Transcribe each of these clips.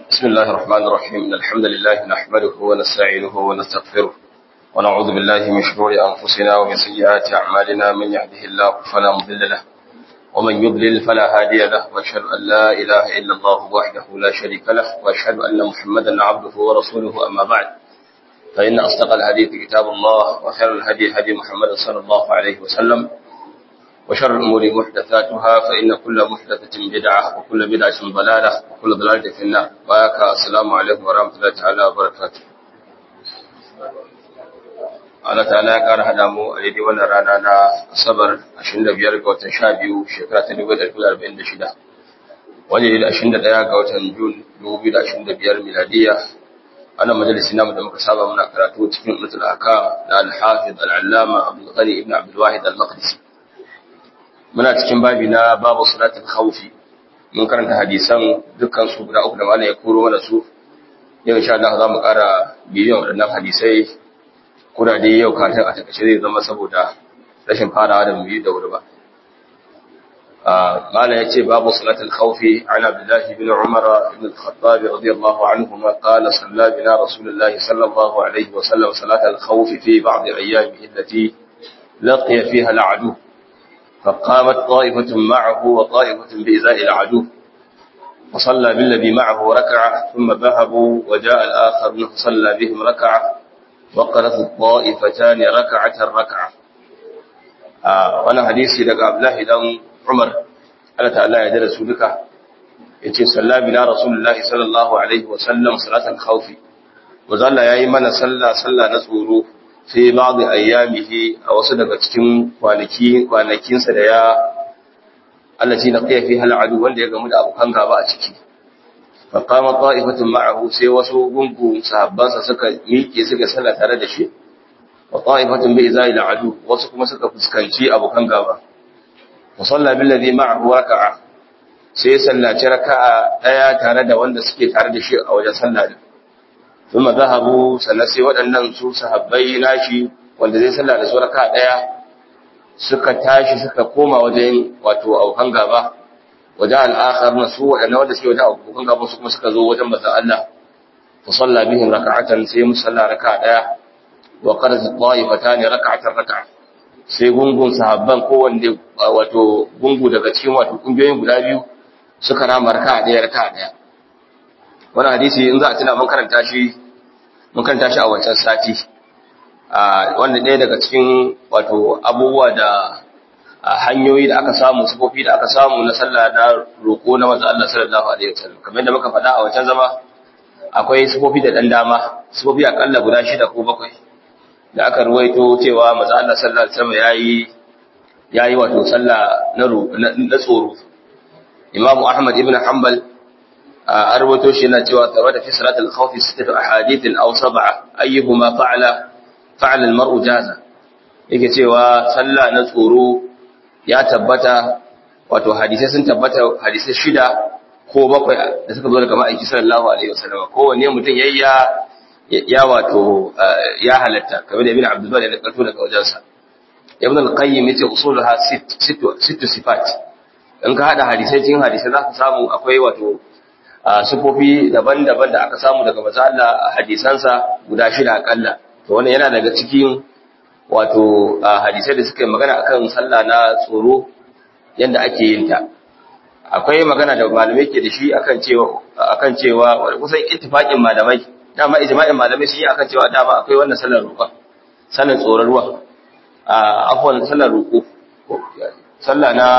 بسم الله الرحمن الرحيم إن الحمد لله نحمده ونستعينه ونستغفره ونعوذ بالله من شرور أنفسنا ومن سيئات أعمالنا من يهده الله فلا مضل له ومن يضلل فلا هادي له وأشهد أن لا إله إلا الله وحده لا شريك له وأشهد أن محمدا عبده ورسوله أما بعد فإن أصدق الحديث كتاب الله وخير الهدي هدي محمد صلى الله عليه وسلم وشر الأمور محدثاتها فإن كل محدثة بدعة وكل بدعة ضلالة وكل ضلالة في النار وياك السلام عليكم ورحمة الله تعالى وبركاته Allah ta'ala ya ƙara haɗa mu a daidai wannan rana na Asabar 25 ga watan 12 shekara ta 1946 wanda ya da 21 ga watan Jun 2025 miladiya ana majalisi namu da muka saba muna karatu cikin Ummatul Ahkam da Al-Hafiz Al-Allama Abdul Ghani ibn Abdul Wahid Al-Maqdisi muna cikin babi na babu salatul khawfi mun karanta hadisan dukkan su guda uku da malai ya koro mana su yau insha Allah za mu ƙara bidiyon waɗannan hadisai kuna dai yau kafin a takaice zai zama saboda rashin farawa da mu yi da wuri ba قال يأتي باب صلاة الخوف عن عبد الله بن عمر بن الخطاب رضي الله عنهما قال صلى بنا رسول الله صلى الله عليه وسلم صلاة الخوف في بعض أيامه التي لقي فيها العدو فقامت طائفة معه وطائفة بإزاء العدو فصلى بالذي معه ركعة ثم ذهبوا وجاء الآخر فصلى بهم ركعة وقرت الطائفتان ركعة ركعة آه وانا حديثي لك عبد الله دم عمر Allah ta'ala ya dara su duka yace salla bina rasulullahi sallallahu alaihi wa sallam salatan khawfi wa zalla yayi mana salla salla na tsoro fi ba'd ayyamihi a wasu daga cikin kwanaki kwanakinsa da ya allati laqiya fiha al'adu wanda ya gamu da abokan gaba a ciki fa qama ta'ifatun ma'ahu sai wasu gungu sahabbansa suka miƙe suka salla tare da shi wa ta'ifatun bi izai al'adu wasu kuma suka fuskanci abokan gaba wa salla bil ladhi ma'ahu raka'a sai sallaci raka'a daya tare da wanda suke tare da shi a wajen sallah din thumma zahabu sannan sai waɗannan su sahabbai nashi wanda zai sallah da su raka'a daya suka tashi suka koma wajen wato aukan gaba wajen al'akhar na su waɗannan wanda suke wajen aukan gaba su kuma suka zo wajen manzon Allah fa salla bihim raka'atan sai musalla raka'a daya wa qarat ta'ifatan raka'atan raka'a sai gungun sahabban kowanne wato gungu daga cikin wato kungiyoyin guda biyu suka rama raka ɗaya raka ɗaya wannan hadisi in za a tuna mun karanta shi mun karanta shi a wancan sati a wanda ɗaya daga cikin wato abubuwa da hanyoyi da aka samu sifofi da aka samu na sallah na roƙo na manzo Allah sallallahu alaihi wasallam kamar yadda muka faɗa a wancan zama akwai sifofi da ɗan dama sifofi akalla guda shida ko bakwai da aka ruwaito cewa maza Allah sallallahu alaihi wasallam yayi yayi wato sallah na na tsoro Imam Ahmad ibn Hanbal a ruwaito shi yana cewa tawada fi salatul khawf sittatu ahadith aw sab'a ayyuhuma fa'ala fa'ala al-mar'u jaza yake cewa sallah na tsoro ya tabbata wato hadisai sun tabbata hadisai shida ko bakwai da suka zo daga ma'aiki sallallahu alaihi wasallam kowanne mutum yayya ya wato ya halatta kamar da ibn abdul bari da karto daga wajensa ibn al-qayyim yace usuluha sittu sifat in ka hada hadisai cikin hadisai zaka samu akwai wato sifofi daban-daban da aka samu daga manzo Allah hadisansa guda shida akalla to wannan yana daga cikin wato hadisai da suka yi magana akan sallah na tsoro yanda ake yin ta akwai magana da malamai ke da shi akan cewa akan cewa kusan ittifaqin malamai dama ijma'in malamai sun yi akan cewa dama akwai wannan sallar roƙon sallar tsoron ruwa a afwan sallar roƙo sallah na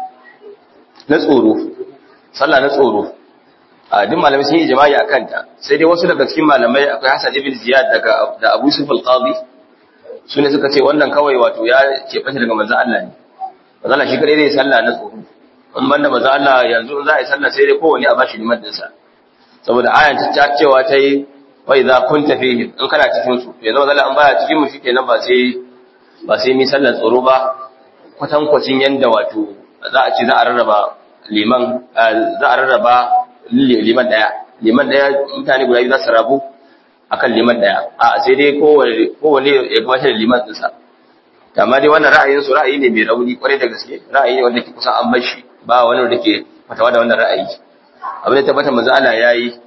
na tsoro sallah na tsoro a duk malamai sun yi ijma'i akan ta sai dai wasu daga cikin malamai akwai Hassan ibn Ziyad daga da Abu Yusuf al-Qadi su ne suka ce wannan kawai wato ya ce bashi daga manzo Allah ne manzo Allah shi kadai zai sallah na tsoro in banda manzo Allah yanzu za a yi sallah sai dai kowanne a bashi liman dinsa saboda ayan ta cewa ta yi wai za kun tafi in kana cikin su ya zama zalla an baya cikin mu shikenan ba sai ba sai mi sallar tsoro ba kwatan kwacin yanda wato za a ce za a rarraba liman za a rarraba liman daya liman daya mutane guda biyu za su rabu akan liman daya a sai dai kowane kowane ya gabatar da liman dinsa amma dai wannan ra'ayin su ra'ayi ne mai rauni kwarai da gaske ra'ayi ne wanda ke kusan an bar shi ba wani wanda ke fatawa da wannan ra'ayi abin da tabbata manzo Allah yayi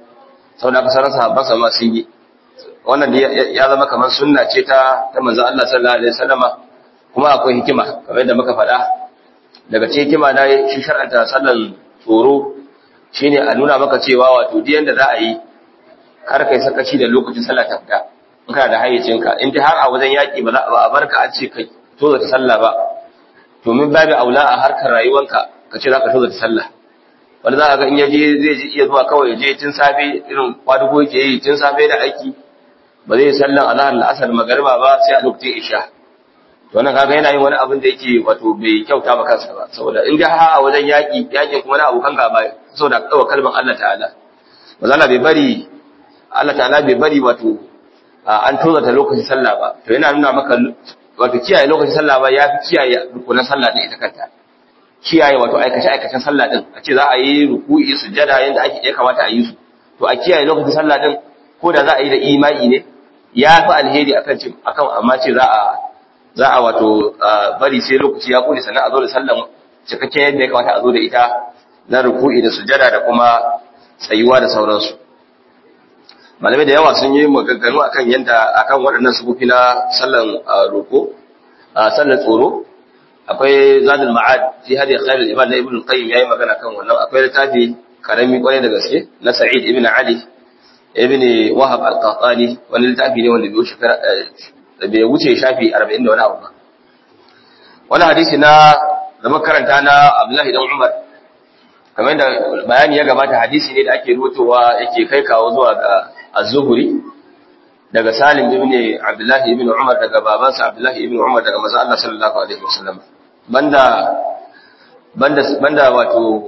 saboda kasar sahabban sa ma sun yi wannan ya zama kamar sunna ce ta ta manzon Allah sallallahu alaihi wasallama kuma akwai hikima kamar yadda muka faɗa daga cikin hikima na shi shar'anta sallan tsoro shine a nuna maka cewa wato duk yanda za a yi kar kai sakaci da lokacin sallah ta fita in kana da hayyacinka in dai har a wajen yaki ba za a barka a ce kai to ta sallah ba to min babu aula a harkar rayuwanka ka ce zaka to ta sallah wanda za ka ga in yaje zai ji iya zuwa kawai je tun safe irin kwadugo yake yi tun safe da aiki ba zai sallan azhar la'asar magariba ba sai a lokacin isha to wannan kaga yana yin wani abin da yake wato bai kyauta ba kansa ba saboda in ga ha a wajen yaki yakin kuma na abokan gaba saboda kawo kalmar Allah ta'ala mazala bai bari Allah ta'ala bai bari wato an tozata lokacin sallah ba to yana nuna maka wato kiyaye lokacin sallah ba ya fi kiyaye rukunan sallah din ita kanta kiyaye wato aikace aikacen sallah din a ce za a yi ruku'i sujjada yanda ake ya kamata a yi su to a kiyaye lokacin sallah din ko da za a yi da imani ne ya fi alheri akan ce akan amma ce za a za a wato bari sai lokaci ya kone sannan a zo da sallan cikakken yadda ya kamata a zo da ita na ruku'i da sujjada da kuma tsayuwa da sauransu malamai da yawa sun yi maganganu akan yadda akan waɗannan sufufi na sallan roko sallan tsoro akwai zadul ma'ad fi hadi khairul ibad na ibn qayyim yayi magana kan wannan akwai littafi karami kwarai da gaske na sa'id ibn ali ibn wahab al-qahtani wani littafi ne wanda bai shekara bai wuce shafi 40 da wani abu ba wani hadisi na da makaranta na abdullahi dan umar kamar da bayani ya gabata hadisi ne da ake rutowa yake kai kawo zuwa ga az-zuhri daga salim ibn abdullahi ibn umar daga babansa abdullahi ibn umar daga manzo Allah sallallahu alaihi wasallam banda banda banda wato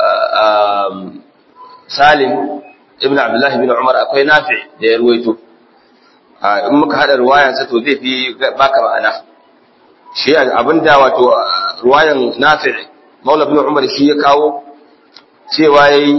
salim ibn abdullahi ibn umar akwai nafi da ya ruwaito in muka hada ruwayan sa to zai fi baka ma'ana shi abinda wato ruwayan nafi maula ibn umar shi ya kawo cewa yayi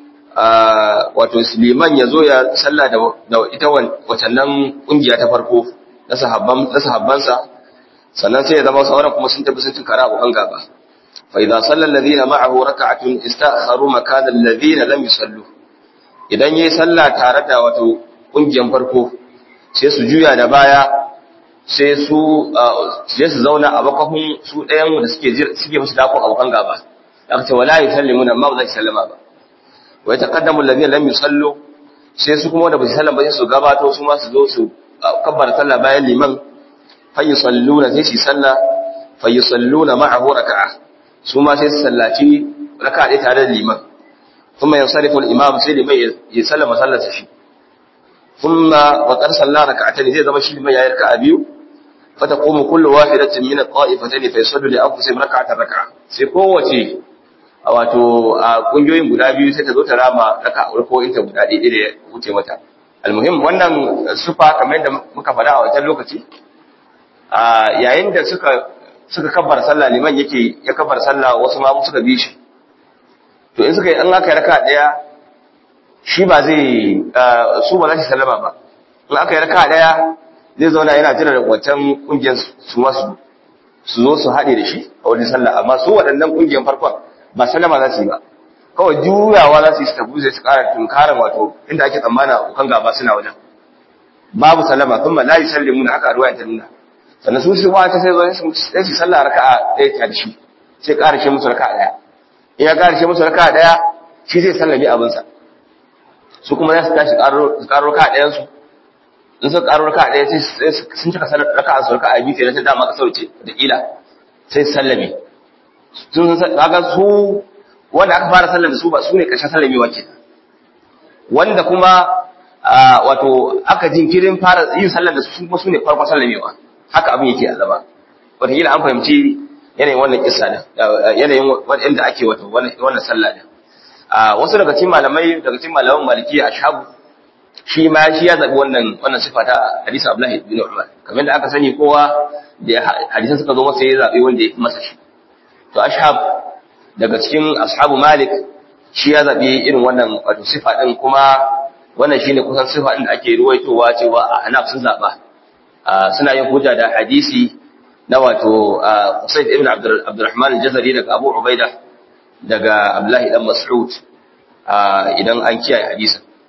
wato liman ya zo ya salla da ita wacannan kungiya ta farko na sahabban na sahabbansa sannan sai ya zama sauran kuma sun tafi sun tunkara abokan gaba fa idza salla alladhina ma'ahu rak'atun istakharu makana alladhina lam yusallu idan yayi salla tare da wato kungiyan farko sai su juya da baya sai su sai su zauna a bakafin su ɗayan da suke suke musu dako abokan gaba aka ce wala yusallimuna amma ba za su sallama ba wa yataqaddamu alladhina lam yusallu sai su kuma da ba su sallama sai su gabato su ma su zo su kabbara sallah bayan liman fa yusalluna sai su salla fa yusalluna ma'ahu raka'a su ma sai su sallaci raka'a ɗaya tare da liman kuma yansarifu al-imam sai liman ya sallama sallarsa shi kuma wa qad salla raka'atayn zai zama shi liman ya yi raka'a biyu fa taqumu kullu wahidatin min at-ta'ifatayn fa yusallu li anfusihim raka'atan raka'a sai kowace a wato a kungiyoyin guda biyu sai ta zo ta rama raka ko inta guda ɗaya da ya wuce mata almuhim wannan sufa kamar yadda muka faɗa a wancan lokaci a yayin da suka suka kabbar sallah liman yake ya kabbar sallah wasu ma suka bi shi to in suka yi an aka yi raka ɗaya shi ba zai su ba za su sallama ba in aka yi raka ɗaya zai zauna yana jira da wancan kungiyar su masu su zo su haɗe da shi a wajen sallah amma su waɗannan kungiyar farkon ba sallama za su yi ba kawai juyawa za su yi su tafi sai su ƙara tunkarar wato inda ake tsammana kan gaba suna wajen babu sallama kuma la yi sallimu na haka a ruwa ta nuna sannan su su ta sai zo sai su sallah raka'a ɗaya ta da shi sai ƙara shi musu raka'a ɗaya in ya ƙara shi musu raka'a ɗaya shi zai sallami abinsa su kuma za su tashi su ƙaro raka'a ɗayan su in suka ƙaro raka'a ɗaya sai sun cika raka'a su raka'a biyu kenan ta dama ka sauce da ƙila sai su sallame sun kaga su wanda aka fara sallar da su ba su ne ƙarshen sallamewa ke wanda kuma wato aka jinkirin fara yin sallar da su kuma su ne farkon sallamewa haka abin yake a zama wataƙila an fahimci yanayin wannan kissa da yanayin wanda ake wato wannan sallah da wasu daga cikin malamai daga cikin malaman maliki a shagu shi ma shi ya zabi wannan wannan sifa ta hadisi Abdullahi bin Umar kamar da aka sani kowa da hadisan suka zo masa ya zabi wanda ya fi masa shi to ashab daga cikin ashabu malik shi ya zabi irin wannan wato sifa din kuma wannan shine kusan sifa din da ake ruwaitowa cewa a hanaf sun zaba suna yin hujja da hadisi na wato Usayd ibn Abdurrahman al-Jazari daga Abu Ubaida daga Abdullahi dan Mas'ud idan an kiyaye hadisin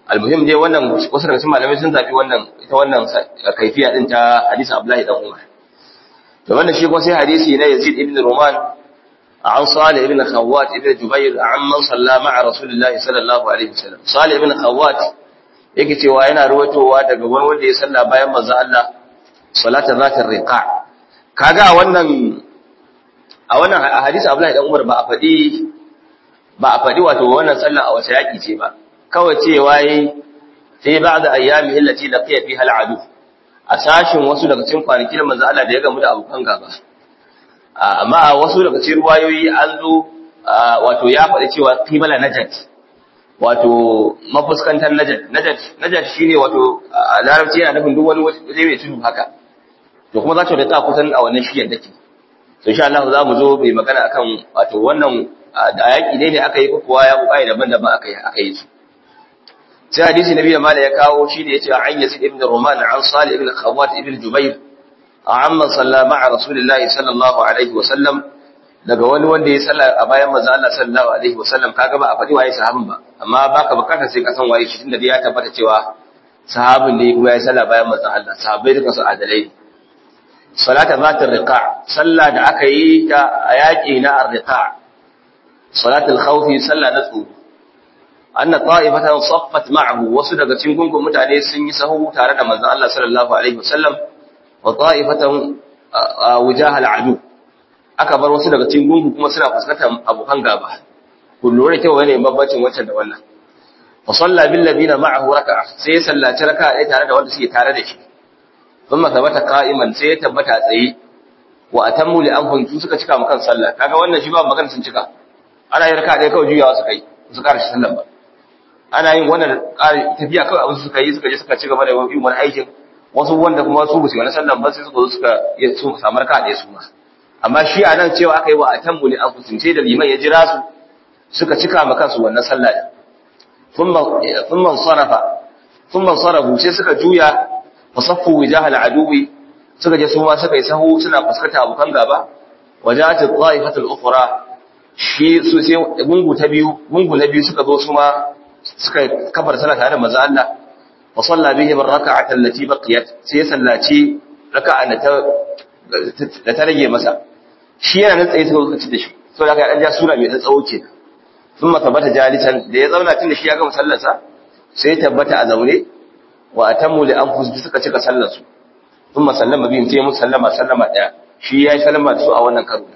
almuhim dai wannan wasu daga cikin malamai sun zabi wannan ita wannan kaifiya din ta hadisi Abdullahi dan Umar to wannan shi kuma sai hadisi na Yazid ibn Ruman an Salih ibn Khawwat ibn Jubair an man salla ma'a Rasulullah sallallahu alaihi wasallam Salih ibn Khawwat yake cewa yana ruwatowa daga wani wanda ya salla bayan manzo Allah salata zatar riqa kaga wannan a wannan hadisi Abdullahi dan Umar ba a faɗi ba a faɗi wato wannan sallah a wace yaki ce ba kawai cewa yi sai ba da ayyami illati da fiye fi hal'adu a sashin wasu daga cikin kwanakin manzo Allah da ya gamu da abokan gaba amma wasu daga cikin ruwayoyi an zo wato ya faɗi cewa qibala najat wato mafuskantar najat najat najat shine wato a larabci yana nufin duk wani waje mai tudu haka to kuma za ta da kusan a wannan shiyar dake to insha Allah za mu zo mai magana akan wato wannan da yaki ne ne aka yi kuwa ya kuka daban-daban aka yi aka yi su sai hadisi nabi da mala ya kawo shi ne yace an yasid ibn ruman an salih ibn khawat ibn jubair amma salla ma'a rasulillahi sallallahu alaihi wa sallam daga wani wanda ya salla a bayan manzo Allah sallallahu alaihi wa sallam kaga ba a faɗi waye sahabin ba amma baka bukatar sai ka san waye shi tunda ya tabbata cewa sahabin ne kuma ya salla bayan manzo Allah sahabbai duka su adalai salata zatar riqa salla da aka yi ta a yaƙi na ar-riqa salatul khawfi salla na tsoro anna ta'ifatan saffat ma'ahu wasu daga cikin gungun mutane sun yi sahu tare da manzon Allah sallallahu alaihi wasallam wa ta'ifatan wujahal adu aka bar wasu daga cikin gungun kuma suna fuskantar abokan gaba ku lura kyau ne babbacin wancan da wannan fa salla bil ladina ma'ahu raka'a sai ya sallaci raka'a ɗaya tare da wanda suke tare da shi thumma thabata qa'iman sai ya tabbata tsaye wa atammu li anfusihim suka cika mukan sallah kaga wannan shi ba magana sun cika ana yin raka'a ɗaya kawai juyawa suka yi su ƙara shi sallan ba ana yin wannan tafiya kawai abin suka yi suka je suka ci gaba da yin wani aikin wasu wanda kuma su busu wani sallan ba sai suka zo suka yi su samar ka da su ma amma shi a nan cewa aka yi wa atammu li anfusihim sai da liman ya jira su suka cika ma kansu wannan sallah din thumma thumma sarafa thumma sarafu sai suka juya fasaffu wijahal aduwi suka je su ma suka yi sahu suna fuskanta abokan gaba waja'at at-ta'ifatul ukhra shi su sai gungu ta biyu gungu na biyu suka zo su ma suka kafar sallah tare da manzo Allah wa salla bihim ar-rak'ata allati baqiyat sai sallaci raka'a da ta da ta rage masa shi yana nan tsaye suka zo ci da shi saboda haka dan ja sura mai dan tsawo kenan thumma tabbata jalisan da ya zauna tun da shi ya gama sallarsa sai ya tabbata a zaune wa atammu li anfusihim suka cika sallar su thumma sallama bihim sai musu sallama sallama daya shi yayi sallama da su a wannan karo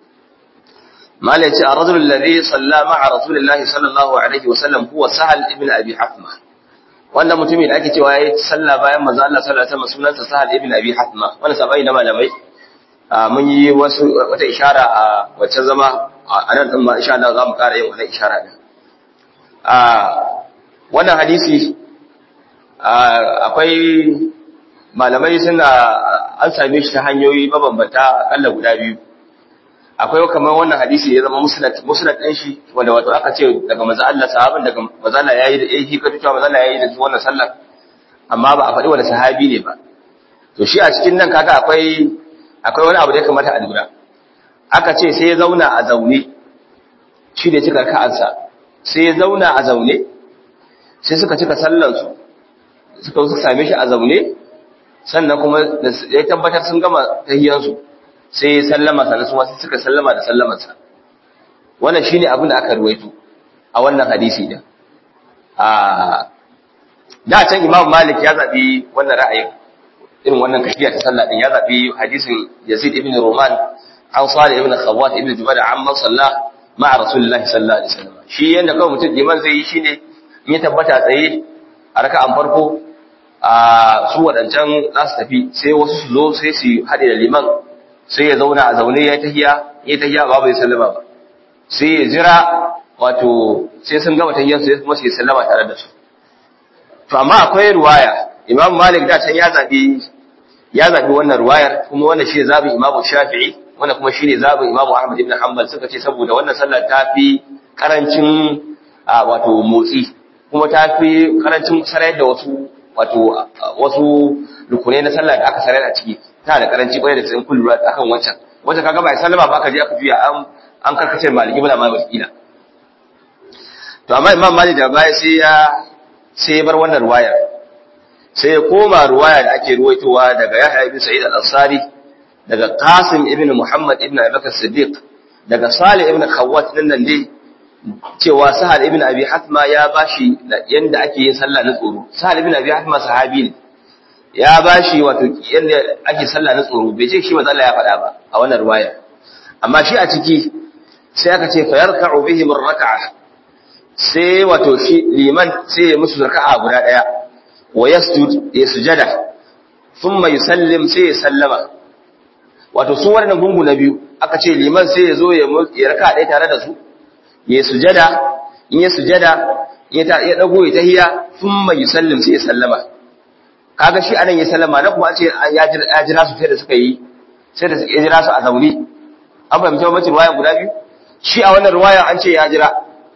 mala yace ar-rajul alladhi salla ma'a rasulillahi sallallahu alaihi wa sallam huwa sahal ibn abi hafma wannan mutumin da ake cewa yayi sallah bayan manzo Allah sallallahu alaihi wasallam sunansa sahal ibn abi hafma wannan sabai na malamai mun yi wasu wata ishara a wacce zama a nan din ma insha Allah za mu ƙara yin wannan ishara din a wannan hadisi akwai malamai suna an same shi ta hanyoyi mabambanta akalla guda biyu akwai kamar wannan hadisi ya zama musnad musnad din shi wanda wato aka ce daga manzo Allah sahabin daga manzo Allah yayi da yayi hikatu cewa manzo Allah yayi da wannan sallar amma ba a faɗi wani sahabi ne ba to shi a cikin nan kaga akwai akwai wani abu da ya kamata a lura aka ce sai ya zauna a zaune shi da cika ka'ansa sai ya zauna a zaune sai suka cika sallansu suka suka same shi a zaune sannan kuma ya tabbatar sun gama tahiyansu sai ya sallama sannan su wasu suka sallama da sallamarsa wannan shine abin da aka ruwaito a wannan hadisi din a da can Imam Malik ya zabi wannan ra'ayin irin wannan kafiya ta sallah din ya zabi hadisin Yazid ibn Ruman an Salih ibn Khawwat ibn Jubair amma salla ma'a Rasulullahi sallallahu alaihi wasallam shi yanda kawai mutum liman zai yi shine in ya tabbata tsaye a raka'an farko a su wadancan za su tafi sai wasu su zo sai su haɗe da liman sai ya zauna a zaune ya tahiya ya tahiya ba bai sallama ba sai ya jira wato sai sun gama tahiyar sai kuma sai sallama tare da su to amma akwai ruwaya Imam Malik da can ya zabi ya zabi wannan ruwayar kuma wannan shi zabin Imam Shafi'i wannan kuma shine zabin Imam Ahmad ibn Hanbal suka ce saboda wannan sallar ta fi karancin wato motsi kuma ta fi karancin sarayar da wasu wato wasu rukunai na sallah da aka sarayar a ciki ta da karanci kwarai da tsayin kullu akan wancan wancan kaga bai sallama ba aka je aka juya an an karkace maliki bala ma wakila to amma Imam Malik da baya sai ya sai ya bar wannan ruwayar sai ya koma ruwaya da ake ruwaitowa daga Yahya ibn Sa'id al-Ansari daga Qasim ibn Muhammad ibn Abubakar Siddiq daga Salih ibn Khawwat din nan dai cewa Sahal ibn Abi Hatma ya bashi yanda ake yin sallah na tsoro Sahal ibn Abi Hatma sahabi ne ya bashi wato yanda ake sallah na tsoro bai ce shi manzo Allah ya faɗa ba a wannan ruwaya amma shi a ciki sai aka ce fayarka'u bihim ar-rak'a sai wato shi liman sai ya musu raka'a guda daya wa yasjud ya sujada thumma yusallim sai ya sallama wato su wannan gungu na biyu aka ce liman sai ya zo ya raka'a daya tare da su ya sujada in ya sujada ya ta ya dago ya tahiya thumma yusallim sai ya sallama kaga shi anan ya sallama na kuma ce ya jira su sai da suka yi sai da ya jira su a zauni an fahimci mamacin ruwaya guda biyu shi a wannan ruwaya an ce ya jira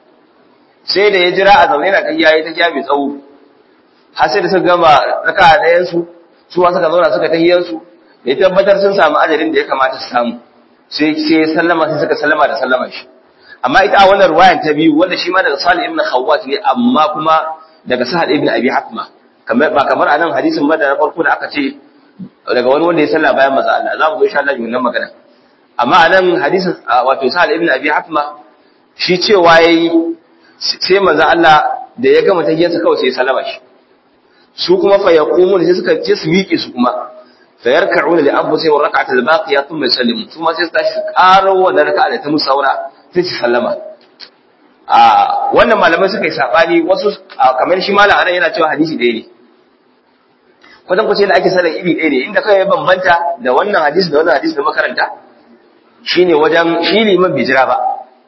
sai da ya jira a zaune na kai yayi ta kiya mai tsawo har sai da suka gama raka a ɗayan su su ma suka zauna suka tahiyar su ya tabbatar sun samu ajalin da ya kamata su samu sai sai sallama sai suka sallama da sallama shi amma ita a wannan ruwayan ta biyu wanda shi ma daga Salih ibn Khawwat ne amma kuma daga Sa'ad ibn Abi Hatma kamar ba kamar anan hadisin ba da na farko da aka ce daga wani wanda ya salla bayan maza Allah za mu zo insha Allah yi wannan magana amma a nan hadisin wato sa'al ibn abi hatma shi cewa yayi sai manzo Allah da ya gama tahiyyarsa kawai sai ya salama shi su kuma fa yaqumun sai suka ce su miƙe su kuma fa yarka'una li anfusihim wa rak'atul baqiya thumma yusallimu su ma sai su tashi ƙaro wa raka'a da ta musaura sai su sallama a wannan malamai suka yi sabani wasu kamar shi malam anan yana cewa hadisi ɗaya ne kwatan kwace da ake sallar iri ɗaya ne inda kai ya bambanta da wannan hadisi da wannan hadisi da makaranta shine wajen shi liman bai jira ba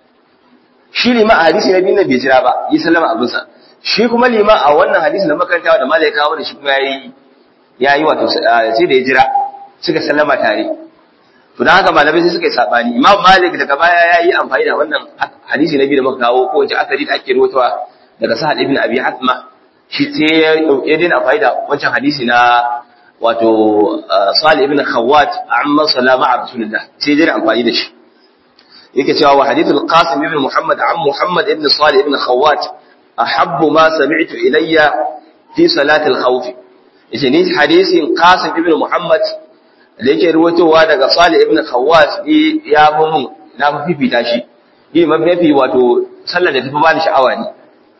shi liman a hadisi na biyu na bai jira ba yi sallama abinsa shi kuma liman a wannan hadisi da makaranta da malai kawo da shi kuma yayi yayi wato sai da ya jira suka sallama tare to dan haka malamai sai suka yi sabani imam malik daga baya yayi amfani da wannan hadisi na biyu da muka kawo ko wace asali da ake rawaitowa daga sahal ibn abi hatma shi sai ya daina amfani da wancan hadisi na wato Salih ibn Khawwat amma salama a Rasulullah sai dai amfani da shi yake cewa wa hadithul Qasim ibn Muhammad an Muhammad ibn Salih ibn Khawwat ahabbu ma sami'tu ilayya fi salati al-khawf yace ni hadisin Qasim ibn Muhammad da yake ruwaitowa daga Salih ibn Khawwat ya fi mun na fifita shi yi mafi wato sallar da tafi bani sha'awa ne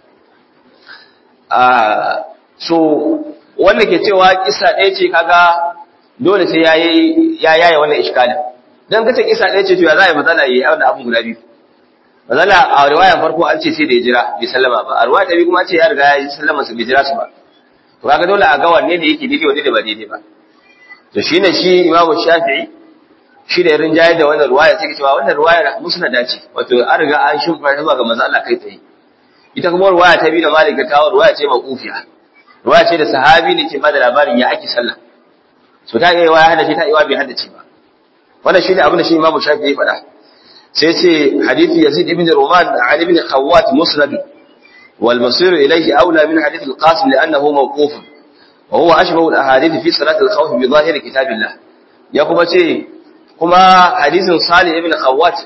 so wanda ke cewa kisa ɗaya ce kaga dole sai yayi ya yaye wannan iskalin dan kace kisa ɗaya ce to ya za a yi matsala yayi wannan abun guda biyu matsala a riwayan farko an ce sai da ya jira bai sallama ba a riwaya ta biyu kuma an ce ya riga ya yi sallama su bai jira su ba to kaga dole a ga wanne ne yake daidai wanne da ba daidai ba to shine shi imamu shafi'i shi da yarin jayi da wannan riwaya sai cewa wannan riwaya musnada ce wato an riga an shimfa ta zuwa ga manzo Allah kai tsaye ita kuma riwaya ta biyu da malik ta kawo riwaya ce maqufiya ruwa ce da sahabi ne ke bada labarin ya ake sallah so ta iya ya haddace ta iya bai haddace ba wannan shine abin da shi Imam Shafi'i ya faɗa sai ce hadisi Yazid ibn Ruman an ibn Khawwat musnad wal masir ilayhi aula min hadith al-Qasim li'annahu mawquf wa huwa ashbahu al-ahadith fi salat al-khawf bi zahir kitabillah ya kuma ce kuma hadisin Salih ibn Khawwat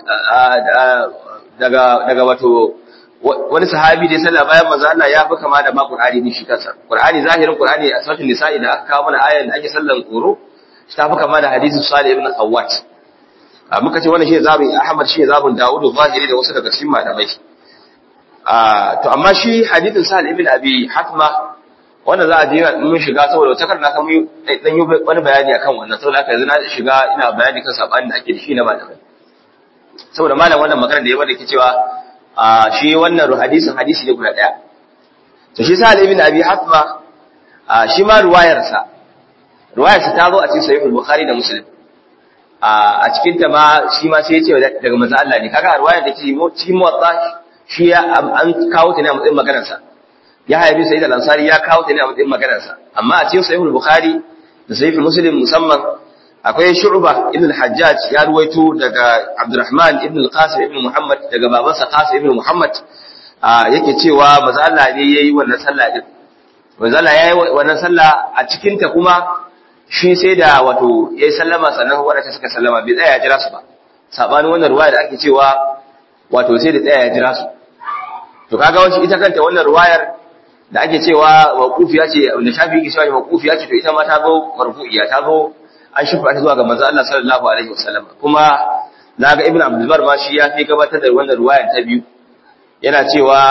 daga daga wato wani sahabi da ya sallah bayan manzo Allah ya fi kama da ma Qur'ani ne shi kansa Qur'ani zahirin Qur'ani a sautin nisa'i da aka kawo mana ayan da ake sallan tsoro ta fi kama da hadisin Salih ibn Khawwat a muka ce wannan shi zabin Ahmad shi zabin Dawud zahiri da wasu daga cikin malamai a to amma shi hadisin Salih ibn Abi Hatma wanda za a je mun shiga saboda wata karna kan dan yi wani bayani akan wannan saboda haka yanzu na shiga ina bayani kan sabanin da ake da shi na malamai saboda malam wannan magana da ya bada ke cewa a shi wannan hadisin hadisi ne guda daya to shi sa ibn abi hatma a shi ma ruwayarsa ruwayarsa ta zo a cikin sahih al-bukhari da muslim a cikin ta ma shi ma sai ya ce daga manzo Allah ne kaga ruwayar da ke cikin muwatta shi ya an kawo ta ne a matsayin maganar sa ya haibi sayyid al-ansari ya kawo ta ne a matsayin maganar sa amma a cikin sahih al-bukhari da sahih muslim musamman akwai shu'ba ibn al-hajjaj ya ruwaito daga abdurrahman ibn al-qasim ibn muhammad daga babansa qasim ibn muhammad yake cewa manzo Allah ne yayi wannan sallah din manzo Allah yayi wannan sallah a cikin ta kuma shi sai da wato yayi sallama sannan wadanda suka sallama bai tsaya ya jira su ba sabanin wannan ruwaya da ake cewa wato sai da tsaya ya jira su to kaga wani ita kanta wannan ruwayar da ake cewa mawqufiya ce da shafi yake cewa mawqufiya ce to ita ma ta zo marfu'iya ta zo an shifa ta zuwa ga manzo Allah sallallahu alaihi wasallam kuma naga ibnu abdul bar ma shi ya fi gabatar da wannan ruwaya ta biyu yana cewa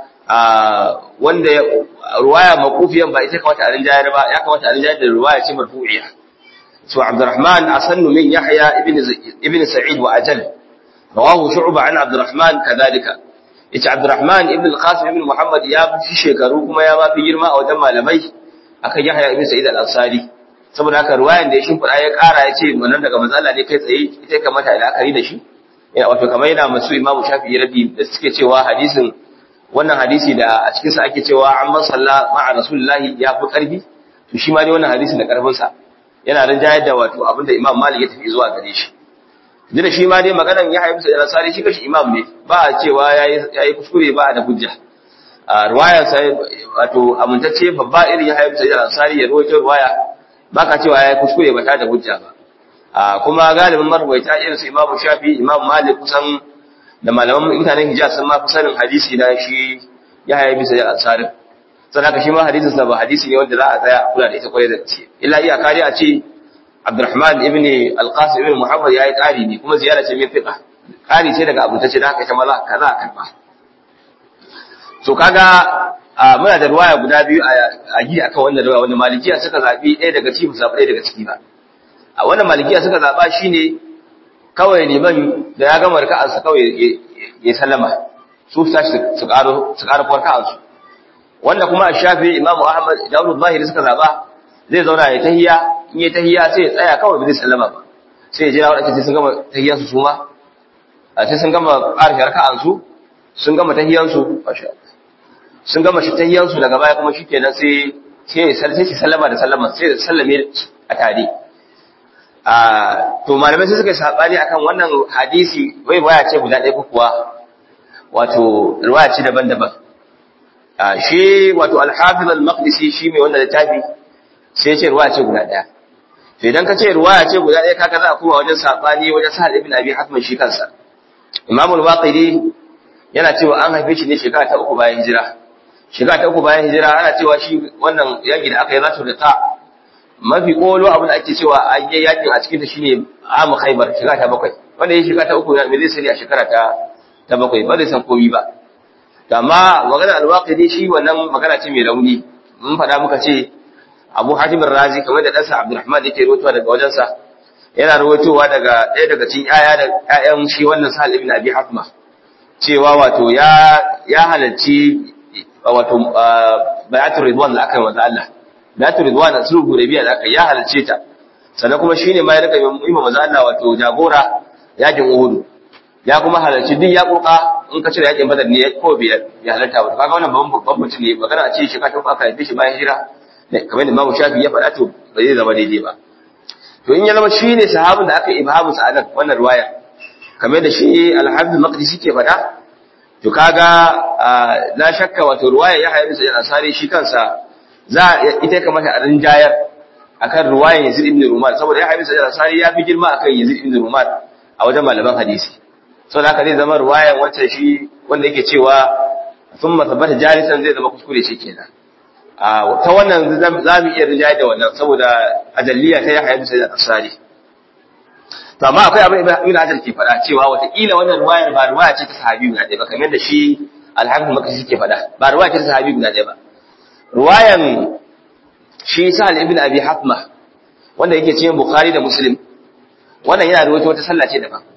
wanda ruwaya mawqufiyan ba ita kamata a rinjayar ba ya kamata a rinjayar da ruwaya ce marfu'iya to abdurrahman asannu min yahya ibn ibn sa'id wa ajal rawahu shu'ba an abdurrahman kadhalika yace abdurrahman ibn al-qasim ibn muhammad ya fi shekaru kuma ya ma fi girma a wajen malamai akan yahya ibn sa'id al-ansari saboda haka ruwayan da ya shimfiɗa ya ƙara ya ce wannan daga matsala ne kai tsaye ita kamata a la'akari da shi wato kamar yana masu imamu shafi'i rabi da suke cewa hadisin wannan hadisi da a cikinsa ake cewa an man salla ma'a rasulullahi ya fi ƙarfi to shi ma dai wannan hadisi da ƙarfinsa yana rinjayar da wato abinda imam malik ya tafi zuwa gare shi duk da shi ma dai maganan ya haifu da nasari shi kashi imam ne ba a cewa ya yi kuskure ba a da hujja a ruwayar sa wato amintacce babba irin ya haifu da nasari ya ruwaito ruwaya ba ka cewa ya yi kuskure ba ta da hujja ba a kuma galibin marwaita irin su imamu shafi imam malik kusan da malaman mutanen hijaz sun ma fi sanin hadisi na shi ya haifu da nasari sadaka shi ma hadisin sa ba hadisi ne wanda za a tsaya kula da ita kwarai da gaske illa iya kare a ce Abdurrahman ibn Al-Qasim ibn Muhammad yayi ƙari ne kuma ziyara ce min fiqa ƙari ce daga abutace da haka ita maza kaza karba so kaga muna da ruwaya guda biyu a gi akan wannan ruwaya wanda malikiya suka zabi ɗaya daga cikin zabi ɗaya daga ciki ba a wannan malikiya suka zaba shine kawai liman da ya gama raka'ar sa kawai ya sallama su tashi su karo su karo raka'ar su wanda kuma Shafi Imam Ahmad Dawud Zahiri suka zaba zai zauna ya tahiyya in yi tahiyya sai ya tsaya kawai bai sallama ba sai ya jira wadanda sun gama tahiyyan su suma a sai sun gama ƙarfi raka'an su sun gama tahiyyan su sun gama shi tahiyyan su daga baya kuma shikenan sai sai sai shi sallama da sallama sai da sallame a tare a to malamai sai suka sabani akan wannan hadisi wai baya ce guda ɗaya ko kuwa wato riwaya ce daban-daban shi wato al-hafiz al-maqdisi shi mai wannan littafi sai ce ruwaya ce guda ɗaya to idan ka ce ruwaya ce guda ɗaya kaga za a koma wajen sabani wajen sahal ibn abi hatman shi kansa imam al-waqidi yana cewa an haife shi ne shekara ta uku bayan hijira shekara ta uku bayan hijira ana cewa shi wannan yaki da aka yi zatu da ta mafi kolo abin da ake cewa an yi yakin a cikin ta shine amu khaybar shekara ta bakwai wanda ya shekara ta uku me zai sani a shekara ta ta bakwai ba zai san komai ba amma magana al-waqidi shi wannan magana ce mai rauni mun faɗa muka ce Abu Hatim Razi kamar da ɗansa Abdulrahman yake rawaitowa daga wajensa yana rawaitowa daga ɗaya daga cikin ƴaƴa da ƴaƴan shi wannan Sahal ibn Abi Hatma cewa wato ya ya halarci wato bayatul ridwan da aka yi wa Allah bayatul ridwan da sulhu hudaybiya da aka ya halarce ta sannan kuma shine ma ya rika yi ma manzo Allah wato jagora yakin Uhud ya kuma halarci duk ya koka in ka cire yakin Badar ne ko bai ya halarta ba kaga wannan babban mutum ne magana a ce shi ka tafi aka yi shi bayan hijira kamar da Imam Shafi ya faɗa to ba zai zama daidai ba to in ya zama shi ne sahabin da aka ibhamu sa anan wannan riwaya kamar da shi Al-Hafiz Maqdisi ke faɗa to kaga la shakka wato riwaya ya hayar da Ansari shi kansa za ita kamata a rinjayar akan riwayar Yazid ibn Ruman saboda ya hayar da Ansari ya fi girma akan Yazid ibn Ruman a wajen malaman hadisi saboda haka zai zama riwayar wancan shi wanda yake cewa thumma thabbata jalisan zai zama kuskure shi kenan ta wannan za mu iya rinjaye da wannan saboda ajalliya ta yahya bisa da asari to amma akwai abin ibn hajar ke faɗa cewa wataƙila wannan ruwayar ba ruwaya ce ta sahabi guda ɗaya ba kamar da shi alhafiz makasi ke faɗa ba ruwaya ce ta sahabi guda ɗaya ba ruwayan shi sahal ibn abi hatma wanda yake cikin bukhari da muslim wannan yana ruwaito wata sallah ce daban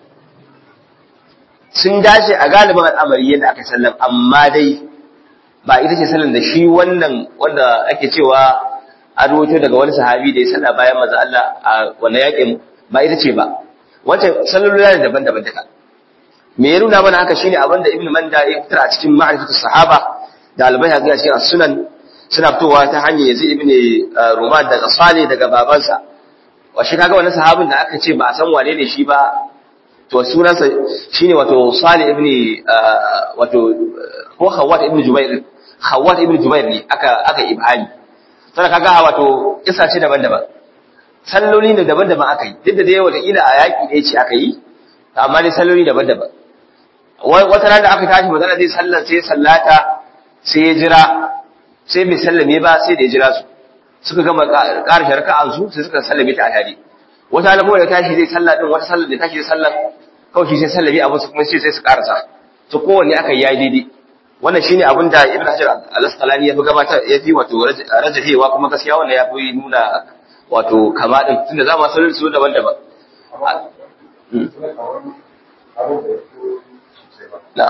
sun dace a galibin al'amari yadda aka sallam amma dai ba ita ce sallan da shi wannan wanda ake cewa an ruwaito daga wani sahabi da ya salla bayan maza Allah a wannan yakin ba ita ce ba wancan sallolin ne daban-daban daga me ya nuna mana haka shine abin da Ibn Manda ya fitar a cikin ma'rifatu sahaba da albai a cikin sunan suna fitowa ta hanyar Yazid ibn Ruman daga Salih daga babansa wa shi kaga wannan sahabin da aka ce ba a san wane ne shi ba to sunansa shine wato Salih ibn wato ko Khawwat ibn Jubair Khawwat ibn Jubair ne aka aka ibhani sai kaga wato kisa ce daban-daban salloli ne daban-daban aka yi duk da dai wata ila a yaki ne ce aka yi amma dai salloli daban-daban wata rana da aka tashi magana zai sallar sai sallata sai ya jira sai bai sallame ba sai da ya jira su suka gama ƙarshe raka'an su sai suka sallame ta a tare wata alamu da tashi zai sallah din wata sallar da tashi zai sallah kawai shi sai sallame abin su kuma sai sai su karasa to kowanne aka yi daidai wannan shine abin da Ibn Hajar al-Asqalani ya fi gabata ya fi wato rajahewa kuma gaskiya wannan ya fi nuna wato kama din tunda za mu sanar su daban-daban na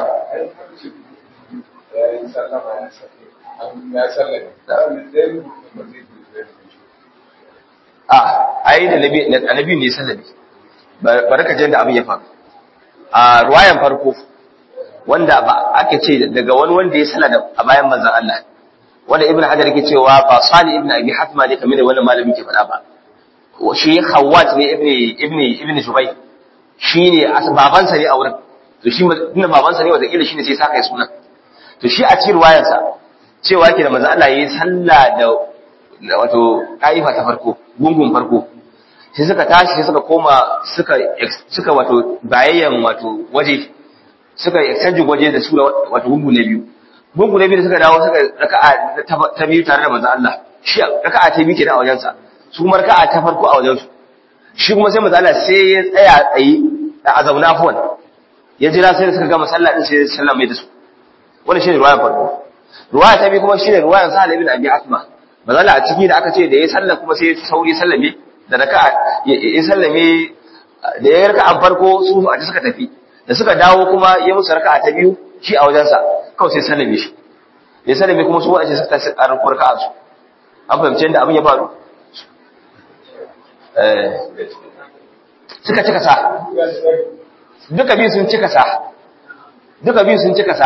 a ai da annabi ne sallabi baraka jin da abin ya faru a ruwayan farko wanda ba ake ce daga wani wanda ya sala a bayan manzon Allah wanda ibnu hajar yake cewa ba sali ibnu abi hatma ne kamar da wannan malamin ke faɗa ba shi khawat ne ibnu ibnu ibnu jubay shine babansa ne a wurin to shi inda babansa ne wanda kila shine sai saka sunan to shi a cikin ruwayarsa cewa yake da manzon Allah yayi sallah da wato kaifa ta farko gungun farko sai suka tashi sai suka koma suka suka wato bayayyan wato waje suka exchange waje da su wato gungu ne biyu gungu ne biyu da suka dawo suka raka'a ta biyu tare da manzo Allah shi raka'a ta biyu kenan a wajensa su kuma raka'a ta farko a wajensu shi kuma sai manzo Allah sai ya tsaya tsaye a zauna fuwan ya jira sai da suka gama sallah din sai ya sallama da su wannan shine ruwaya farko ruwaya ta biyu kuma shine ruwayan Sa'ad ibn Abi Asma manzo Allah a ciki da aka ce da ya sallah kuma sai sauri sallame da raka'a ya sallame da ya raka'a farko su a suka tafi da suka dawo kuma ya musu raka'a ta biyu shi a wajensa kawai sai sallame shi ya sallame kuma su wace suka tafi a raka'a su an fahimci yadda abin ya faru suka cika sa duka biyu sun cika sa duka biyu sun cika sa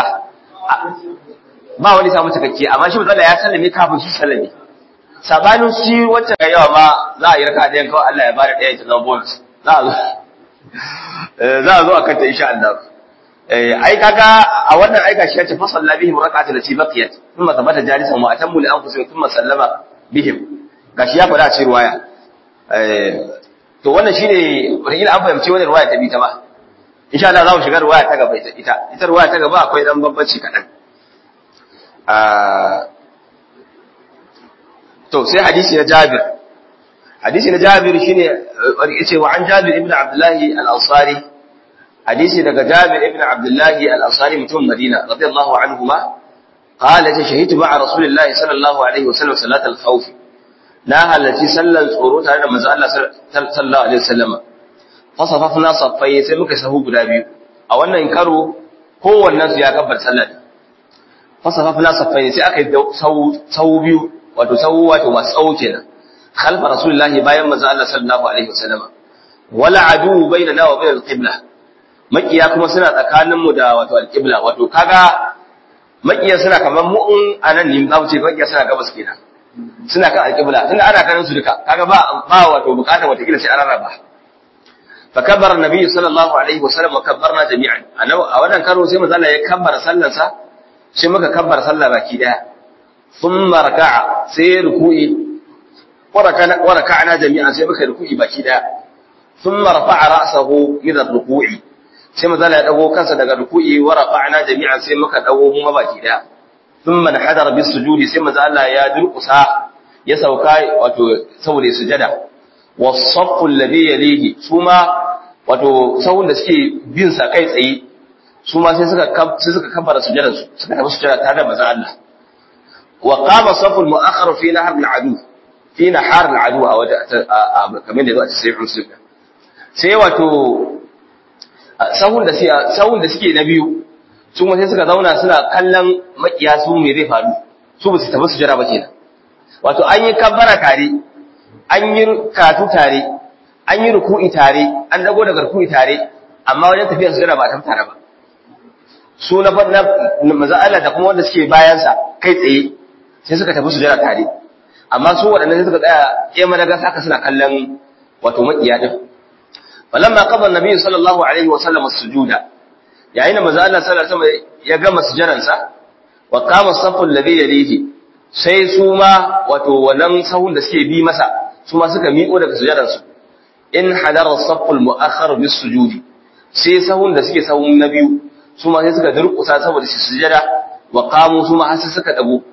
ba wani samu cikakke amma shi matsala ya sallame kafin shi sallame sabanin shi wacce ga yawa ma za a yi raka ɗayan kawai Allah ya bada ɗaya ta zama bonus za a zo za a zo a kanta insha Allah ai kaga a wannan aika shi yace fasalla bihim rak'atu lati baqiyat thumma thabata jalisan wa atammu li anfusihim thumma sallama bihim gashi ya faɗa a cikin ruwaya to wannan shine wani an fahimci wannan ruwaya ta bi ta ba insha Allah za mu shiga ruwaya ta gaba ita ita ruwaya ta gaba akwai dan bambanci kaɗan to sai hadisi na Jabir hadisi na Jabir shine yace wa an Jabir ibn Abdullah al-Ansari hadisi daga Jabir ibn Abdullah al-Ansari mutum Madina radiyallahu anhuma qala ta shahidu ma'a Rasulillahi sallallahu alaihi wasallam salat al-khawf na halarci sallan tsoro tare da manzo Allah sallallahu alaihi wasallam fasafafna saffai sai muka sahu guda biyu a wannan karo kowannen su ya kabbar sallar fasafafna saffai sai aka yi sahu biyu wato sahu wato masu tsawo kenan khalfa rasulullahi bayan manzo Allah sallallahu alaihi wasallam wala adu bainana wa bainal qibla makiya kuma suna tsakanin mu da wato alqibla wato kaga makiya suna kaman mu in anan ne za mu ce makiya suna gabas kenan suna kan alqibla tunda ana kanin su duka kaga ba ba wato bukatar wata kila sai an rarraba فكبر النبي صلى الله عليه وسلم وكبرنا جميعا انا a wannan karo sai manzo Allah ya kabbara sallarsa sai muka kabbara sallah baki daya thumma raka'a sai ruku'i wa raka'na jami'an sai muka ruku'i baki daya thumma rafa'a ra'sahu min ar-ruku'i sai manzo Allah ya dago kansa daga ruku'i wa rafa'na jami'an sai muka dago mu baki daya thumma nahadara bis sujudi sai manzo Allah ya durkusa ya sauka wato saboda sujada wasaffu alladhi yalihi suma wato sahun da suke bin sa kai tsaye suma sai suka sai suka kabbara sujudar su suka tafi sujada tare da manzon Allah wa qama saffu al-mu'akhkhar fi nahar al-adu fi nahar al-adu a wata kamar da zuwa sai muslim sai wato sahun da sahun da suke na biyu su sai suka zauna suna kallon makiya su me zai faru su ba su tafi sujada ba kenan wato an yi kabbara tare an yi katu tare an yi ruku'i tare an dago daga ruku'i tare amma wajen tafiyar sujada ba ta tare ba su na na maza Allah da kuma wanda suke bayan sa kai tsaye sai suka tafi sujada tare amma su waɗannan sai suka tsaya kema daga saka suna kallon wato makiya din falamma qada an-nabi sallallahu alaihi wa sallam as-sujuda yayin da maza Allah sallallahu alaihi wa sallam ya gama sujadan sa wa qama as-saffu alladhi yalihi sai su ma wato wannan sahun da suke bi masa su ma suka miƙo daga sujadansu in hadara saful mu'akhkhar bis sujudi sai sahun da suke sahun na biyu su ma sai suka durƙusa saboda su sujada wa qamu su ma har suka dago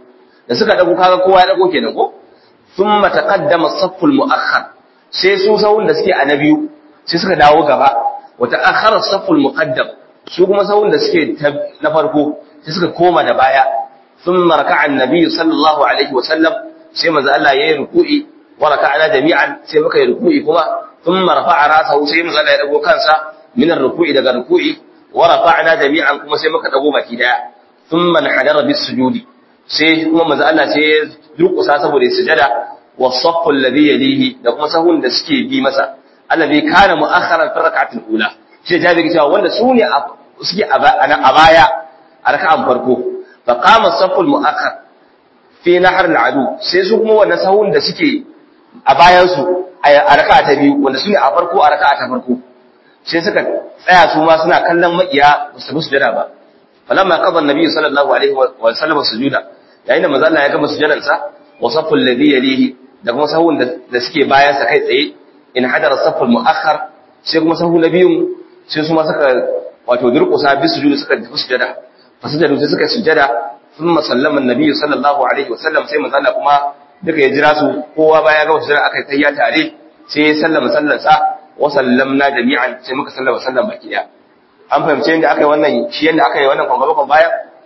da suka dago kaga kowa ya dago kenan ko thumma taqaddama as-safful mu'akhkhar sai su sahun da suke a na biyu sai suka dawo gaba wa ta'akhkhara as-safful muqaddam su kuma sahun da suke na farko sai suka koma da baya thumma raka'a an-nabi sallallahu alaihi wa sallam sai manzo Allah yayi ruku'i wa raka'ana jami'an sai muka yi ruku'i kuma thumma rafa'a ra'sahu sai manzo Allah ya dago kansa min ar-ruku'i daga ruku'i wa rafa'na jami'an kuma sai muka dago baki daya thumma hadara bis sujudi sai kuma manzo Allah sai ya durkusa saboda sujada wa saffu alladhi yalihi da kuma sahun da suke bi masa alladhi kana mu'akhkharan fi rak'atil ula sai jabi cewa wanda su ne suke a baya a raka'an farko fa qama saffu al-mu'akhkhar fi nahr al-adu sai su kuma wannan sahun da suke a bayan su a raka'a ta biyu wanda su ne a farko a raka'a ta farko sai suka tsaya su ma suna kallon makiya ba su sujada ba falamma qada an-nabi sallallahu alaihi wa sallam sujuda yayin da manzo Allah ya gama sujadan sa wa saffu alladhi yalihi da kuma sahun da suke bayan sa kai tsaye in hadara saffu al-mu'akhkhar sai kuma sahu na biyun sai su ma suka wato durƙusa bi sujudu suka tafi sujada fa sujadu sai suka sujada thumma sallama an-nabi sallallahu alaihi wa sallam sai manzo Allah kuma duka ya jira su kowa baya ga sujada aka tayya tare sai ya sallama sallansa wa sallamna jami'an sai muka sallama sallan baki daya an fahimce yadda aka yi wannan shi yadda aka yi wannan kwangaba baya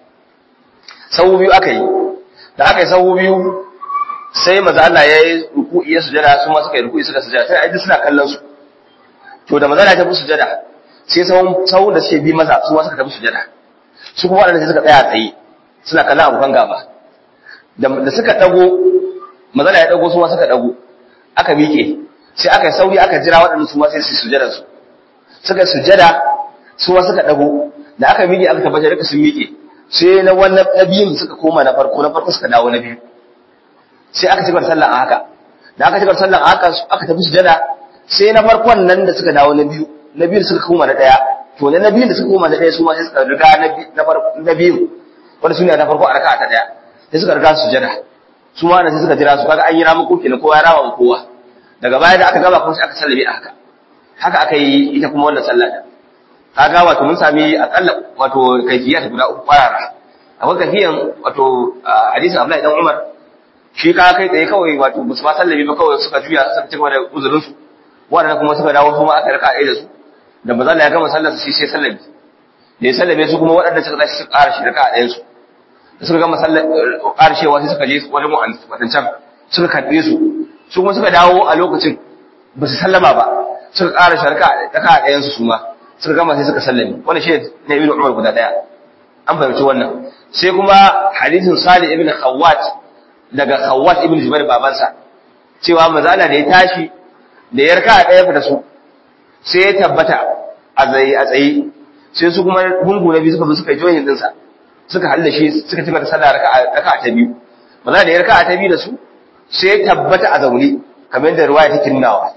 sahu biyu aka yi da aka yi sahu biyu sai maza Allah ya yi ruku'i ya sujada su ma suka yi ruku'i suka sujada sai aidi suna kallon su to da maza Allah ya tafi sujada sai sahun sahun da suke bi masa su ma suka tafi sujada su kuma waɗanda sai suka tsaya tsaye suna kallon abokan gaba da suka dago maza Allah ya dago su ma suka dago aka miƙe sai aka yi sauri aka jira waɗanda su ma sai su sujada su suka sujada su ma suka dago da aka miƙe aka tabbatar duka sun miƙe sai na wannan na biyun suka koma na farko na farko suka dawo na biyu sai aka cigaba da sallah a haka da aka cigaba da sallah a haka aka tafi sujada sai na farkon nan da suka dawo na biyu na biyu suka koma na daya to na biyun da suka koma na daya su ma sai suka riga na na biyu wanda sune na farko a raka'a ta daya sai suka riga su sujada su ma sai suka jira su kaga an yi ramu kenan kowa ya rawa kowa daga baya da aka gaba kuma sai aka sallame a haka haka aka yi ita kuma wannan sallah din kaga wato mun sami akalla wato kaifiya ta guda uku kwarara akwai kaifiyan wato hadisin Abdullahi dan Umar shi ka kai tsaye kawai wato musu ba sallami ba kawai suka juya suka cigaba da uzurin su waɗanda kuma suka dawo su ma aka raka ɗaya da su da ba ya gama sallar su sai sallami da ya sallame su kuma waɗanda suka tashi suka ƙara shi raka ɗayan su da suka gama sallar ƙarshewa sai suka je wajen wadancan suka karɓe su su kuma suka dawo a lokacin ba su sallama ba suka ƙara shi raka ɗayan su su ma suka gama sai suka sallame wannan shi ne ibn Umar guda ɗaya an fahimci wannan sai kuma hadisin Salih ibn Khawwat daga Khawwat ibn Jubair babansa cewa mazala da ya tashi da ya raka ɗaya fita su sai ya tabbata a tsaye a tsaye sai su kuma gungu na biyu suka zo suka yi joyin dinsa suka halle shi suka ci mata sallah raka raka ta biyu mazala da ya raka ta biyu da su sai ya tabbata a zaune kamar yadda ruwaya take nunawa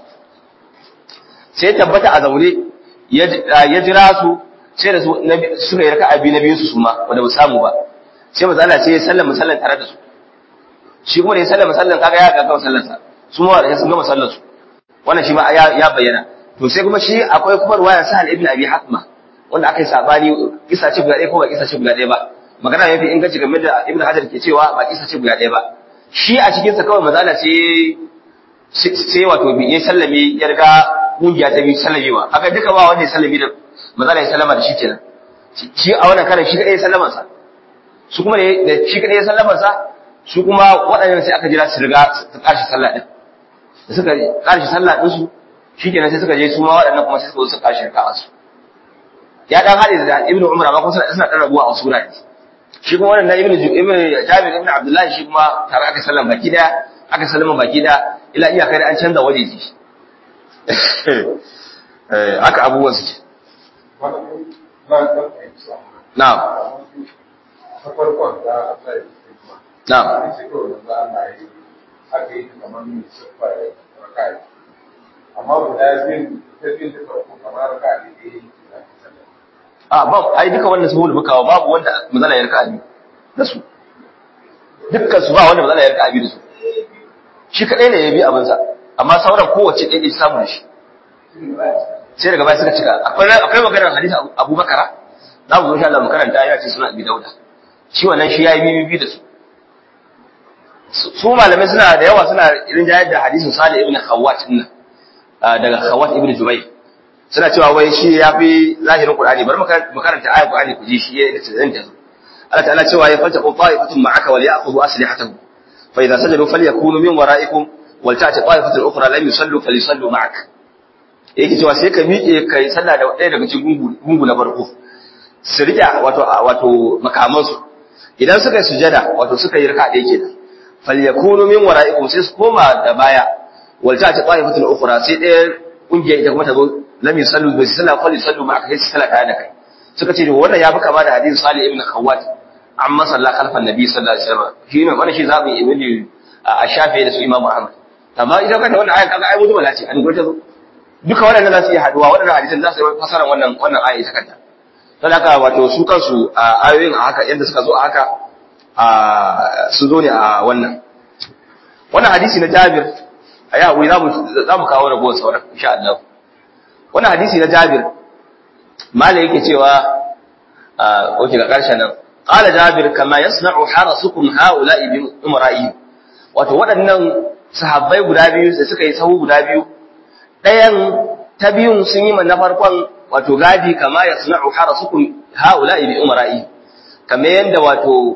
sai ya tabbata a zaune ya jira su sai da suka yi raka biyu na biyu su suma wanda ba samu ba sai mazala sai ya sallama sallan tare da su shi kuma da ya sallama sallan kaga ya ga gama sallarsa su ma da sun gama sallar su wannan shi ma ya bayyana to sai kuma shi akwai kuma ruwayar sahal ibn abi hatma wanda aka yi sabani kisa ce guda ɗaya ko ba kisa ce guda ɗaya ba magana yafi inganci game da ibn hajar ke cewa ba kisa ce guda ɗaya ba shi a cikin sa kawai mazala sai sai wato ya sallame ya riga kungiya ta biyu sallamewa aka duka ba wanda ya sallame da mazala ya sallama da shi kenan shi a wannan karan shi kadai ya sallama sa su kuma da shi kadai ya sallama sa su kuma waɗannan sai aka jira su riga su ƙarshe sallah ɗin da suka ƙarshe sallah ɗin su shi kenan sai suka je su ma waɗannan kuma sai suka zo su ƙarshe raka'a su ya ɗan haɗe da ibnu umar amma kuma suna ɗan rabuwa a wasu wurare shi kuma wannan ibnu ibnu jabir ibnu abdullahi shi kuma tare aka sallama baki daya aka sallama baki daya ila iyaka da an canza waje ji haka abubuwan suke na'am Na'am. Amma guda biyu ta biyu da farko kamar ka ne A ba ai duka wanda saboda bukawa babu wanda mazala ya raka abi da su. Dukkan su ba wanda mazala ya raka abi da su. Shi kadai ne ya bi abin sa amma sauran kowace ɗaya ɗaya samu shi. Sai daga baya suka cika akwai akwai maganar hadisi Abu Bakara za mu zo insha Allah mu karanta ya ce suna Abi Dauda. Shi wannan shi yayi bibi da su. su malamai suna da yawa suna irin jayar da hadisin Salih ibn Khawwat din daga Khawwat ibn Jubayr suna cewa wai shi ya fi zahirin Qur'ani bari mu karanta ayat Qur'ani ku ji shi ya da tsayin da Allah ta'ala cewa ya fata qul ta'ifatun ma'aka wal ya'khudhu aslihatahum fa idza sajadu falyakunu min wara'ikum wal ta'ti ta'ifatun ukhra lam yusallu falyusallu ma'ak yake cewa sai ka miƙe kai sallah da ɗaya daga cikin gungu na farko su riƙe wato wato makamansu idan suka yi sujada wato suka yi raka ɗaya kenan falyakunu min wara'ikum sai su koma da baya wal ta'ti ta'ifatun ukhra sai ɗaya kungiya ita kuma ta zo lam yusallu bi sallah fa yusallu ma'aka sai su sallah tare da kai suka ce wannan ya fi kama da hadisi Salih ibn Khawwat amma sallah khalfan nabi sallallahu alaihi wasallam shi ne wannan shi zabi ibn a shafi da su Imam Ahmad amma idan ka ta wannan ayat kaga ai mutum lati an gurta zo duka waɗannan za su iya haduwa waɗannan hadisan za su yi fasara wannan wannan aya ita kanta don haka wato su kansu a ayoyin a haka yadda suka zo a haka a su zo ne a wannan wannan hadisi na Jabir a yi haƙuri za mu kawo ragowar sauran insha Allah wannan hadisi na Jabir malai yake cewa oke ga ƙarshen nan qala Jabir kama yasna'u harasukum haula'i bi umra'i wato waɗannan sahabbai guda biyu da suka yi sahu guda biyu ɗayan ta biyun sun yi na farkon wato gadi kama yasna'u harasukum haula'i bi umra'i kamar yanda wato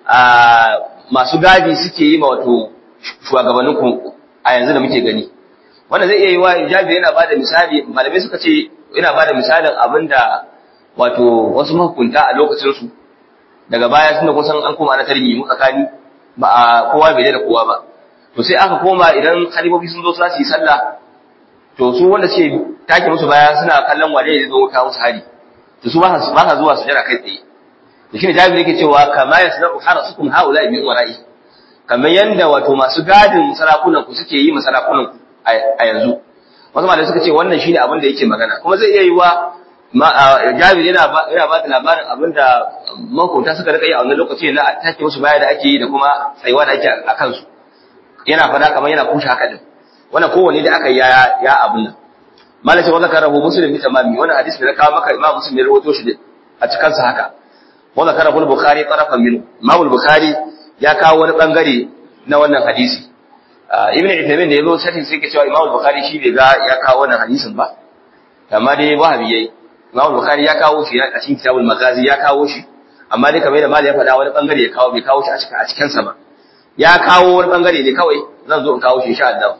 masu gadi suke yi ma wato shugabanninku a yanzu da muke gani wanda zai iya yi wa jabi yana bada misali malamai suka ce yana bada misalin abinda wato wasu mahukunta a lokacin su daga baya tunda kusan an koma ana tarihi mu tsakani ba a kowa bai da kowa ba to sai aka koma idan khalifofi sun zo su yi sallah to su wanda suke take musu baya suna kallon wane ne zo kawo musu hari to su ba sa zuwa su jira kai tsaye da shine jabi yake cewa kama yasna'u harasukum haula bi umara'i kamar yanda wato masu gadin sarakunan ku suke yi ma sarakunan ku a yanzu wasu malamai suka ce wannan shine abin da yake magana kuma zai iya yi wa Jabir yana ba yana ba da labarin abin da mahukunta suka rika yi a wannan lokaci na take musu baya da ake yi da kuma tsayuwa da ake a kansu yana fada kamar yana kushe haka din wannan kowanne da aka yi ya ya abin nan malam sai wanda karahu muslim bi tamami wannan hadisi da na kawo maka imam muslim ya rawaito shi a cikin sa haka wanda karahu bukhari tarafan min imam bukhari ya kawo wani bangare na wannan hadisi ibn Uthaymeen da yazo sai sai ke cewa Imam Bukhari shi bai ga ya kawo wannan hadisin ba amma dai wahabi yayi Imam Bukhari ya kawo shi a cikin Kitabul Maghazi ya kawo shi amma dai kamar da Malik ya faɗa wani bangare ya kawo bai kawo shi a cikin a cikin sa ba ya kawo wani bangare ne kawai zan zo in kawo shi insha Allah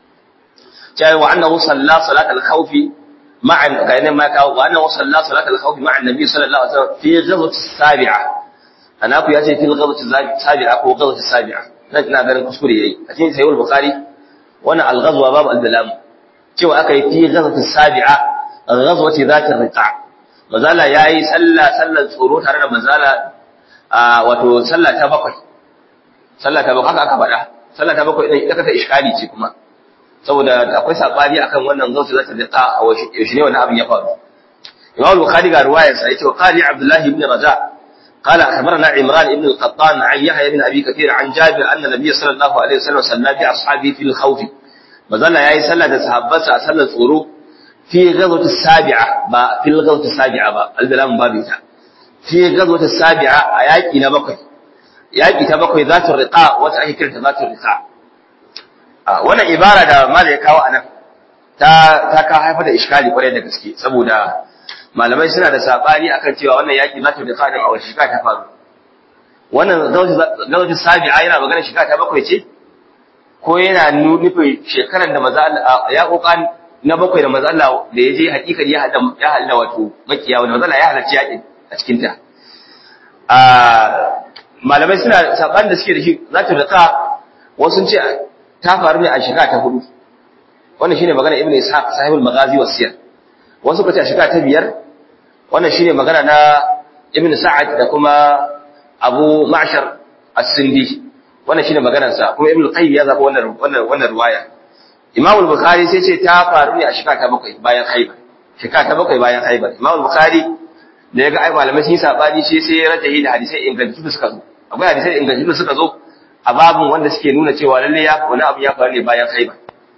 cewa wa annahu salla salat al-khawf ma'a kayan ma kawo wa annahu salla salat al-khawf ma'a annabi sallallahu alaihi wasallam fi ghazwat as-sabi'a ana ku yace fi ghazwat as-sabi'a ko ghazwat as-sabi'a nan ina ganin kuskure yayi a cikin sahih bukhari wannan al-ghazwa babu al-dalam cewa aka yi fi ghazwati sabi'a ghazwati zati riqa mazala yayi sallah sallar tsoro tare da mazala wato sallah ta bakwai sallah ta bakwai haka aka faɗa sallah ta bakwai idan ita ta iskali ce kuma saboda akwai sabani akan wannan ghazwati zati riqa a yaushe ne wannan abin ya faru Imam Bukhari ga ruwayarsa yace qali Abdullah ibn Raja' قال أخبرنا عمران بن القطان عن يحيى بن أبي كثير عن جابر أن النبي صلى الله عليه وسلم صلى بأصحابه في الخوف مازال يا صلى صحابته صلى الصورو في غزوة السابعة با في الغزوة السابعة با البلام بابيتا في غزوة السابعة آيات نبقي yaƙi ta bakwai za ta riƙa wata ake kiranta za ta riƙa wannan ibara da mala ya kawo anan ta ta ka haifar da iskali kwarai da gaske saboda malamai suna da sabani akan cewa wannan yaki za ta da fadin a wace shekara ta faru wannan gawajin sabi'a yana magana shekara ta bakwai ce ko yana nufin shekarar da maza ya kokan na bakwai da maza Allah da ya je hakikar ya hada ya hada wato makiya wanda maza Allah ya halarci yakin a cikin ta malamai suna saban da suke da shi za ta rika wasu ce ta faru ne a shekara ta hudu wannan shine magana ibnu ishaq sahibul maghazi wasiyar wasu kace a shekara ta biyar wannan shine magana na ibn sa'ad da kuma abu ma'shar as-sindi wannan shine maganar sa kuma ibn qayyim ya zaba wannan wannan wannan riwaya imam al-bukhari sai ce ta faru ne a shekara ta bakwai bayan haibar shekara ta bakwai bayan haibar imam al-bukhari da ya ga ai malamai sun yi sabani shi sai ya rajahi da hadisai ingantattu da suka zo akwai hadisai ingantattu da suka zo a babin wanda suke nuna cewa lalle ya wani abu ya faru ne bayan haibar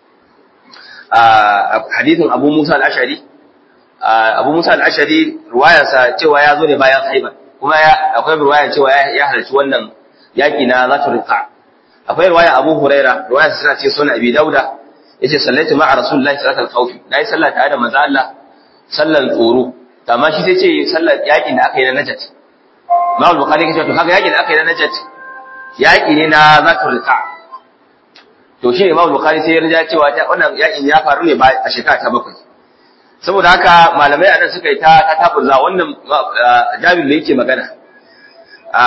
a hadithin abu musa al-ashari abu musa al-ashari ruwayarsa cewa ya zo ne bayan haibar kuma akwai ruwayar cewa ya halarci wannan yaƙi na zatu rika akwai riwaya Abu Huraira riwaya suna ce sunan Abi Dauda yace sallaitu ma'a Rasulullahi sallallahu alaihi wasallam nayi sallah tare da manzo Allah sallan tsoro amma shi sai ce sallar yakin da aka yi na Najat Imam Bukhari yake cewa to kaga yakin da aka yi na Najat yaki ne na zatul riqa to shi Imam Bukhari sai ya rija cewa ta wannan yakin ya faru ne a shekara ta bakwai saboda haka malamai a nan suka yi ta ta taburza wannan jabir da yake magana a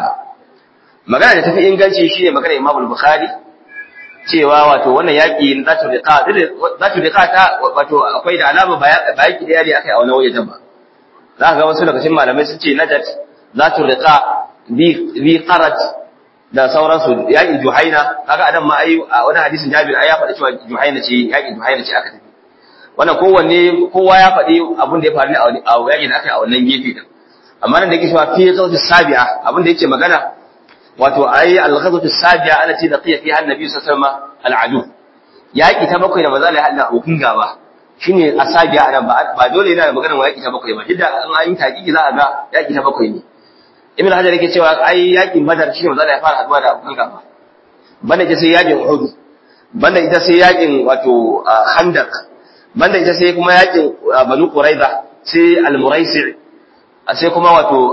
magana da tafi inganci shine magana Imam Bukhari cewa wato wannan yaki na zatu riqa zatu riqa ta wato akwai da alama ba yaki da yari akai a wani waje ba za ka ga wasu daga cikin malamai sun ce najat zatu riqa bi bi qarat da sauransu yakin juhaina kaga adam ma ai a wani hadisin Jabir ai ya faɗi cewa juhaina ce yakin juhaina ce aka tafi wannan kowanne kowa ya faɗi abin da ya faru ne a yakin da aka yi a wannan gefe din amma nan da yake cewa fi ghazwati sabi'a abin da yake magana wato ai al-ghazwatu sabi'a allati laqiya fiha an-nabi sallallahu alaihi wasallam al-adu yaki ta bakwai da manzo Allah ya hada abokin gaba shine asabi'a nan ba ba dole yana da magana wa yaki ta bakwai ba duk da an an yi taƙiƙi za a ga yaki ta bakwai ne ibn hajar yake cewa ai yakin badar shine manzo Allah ya fara haduwa da abokan gaba banda ita sai yakin uhud banda ita sai yakin wato khandaq banda ita sai kuma yakin banu quraiza sai al-muraisi sai kuma wato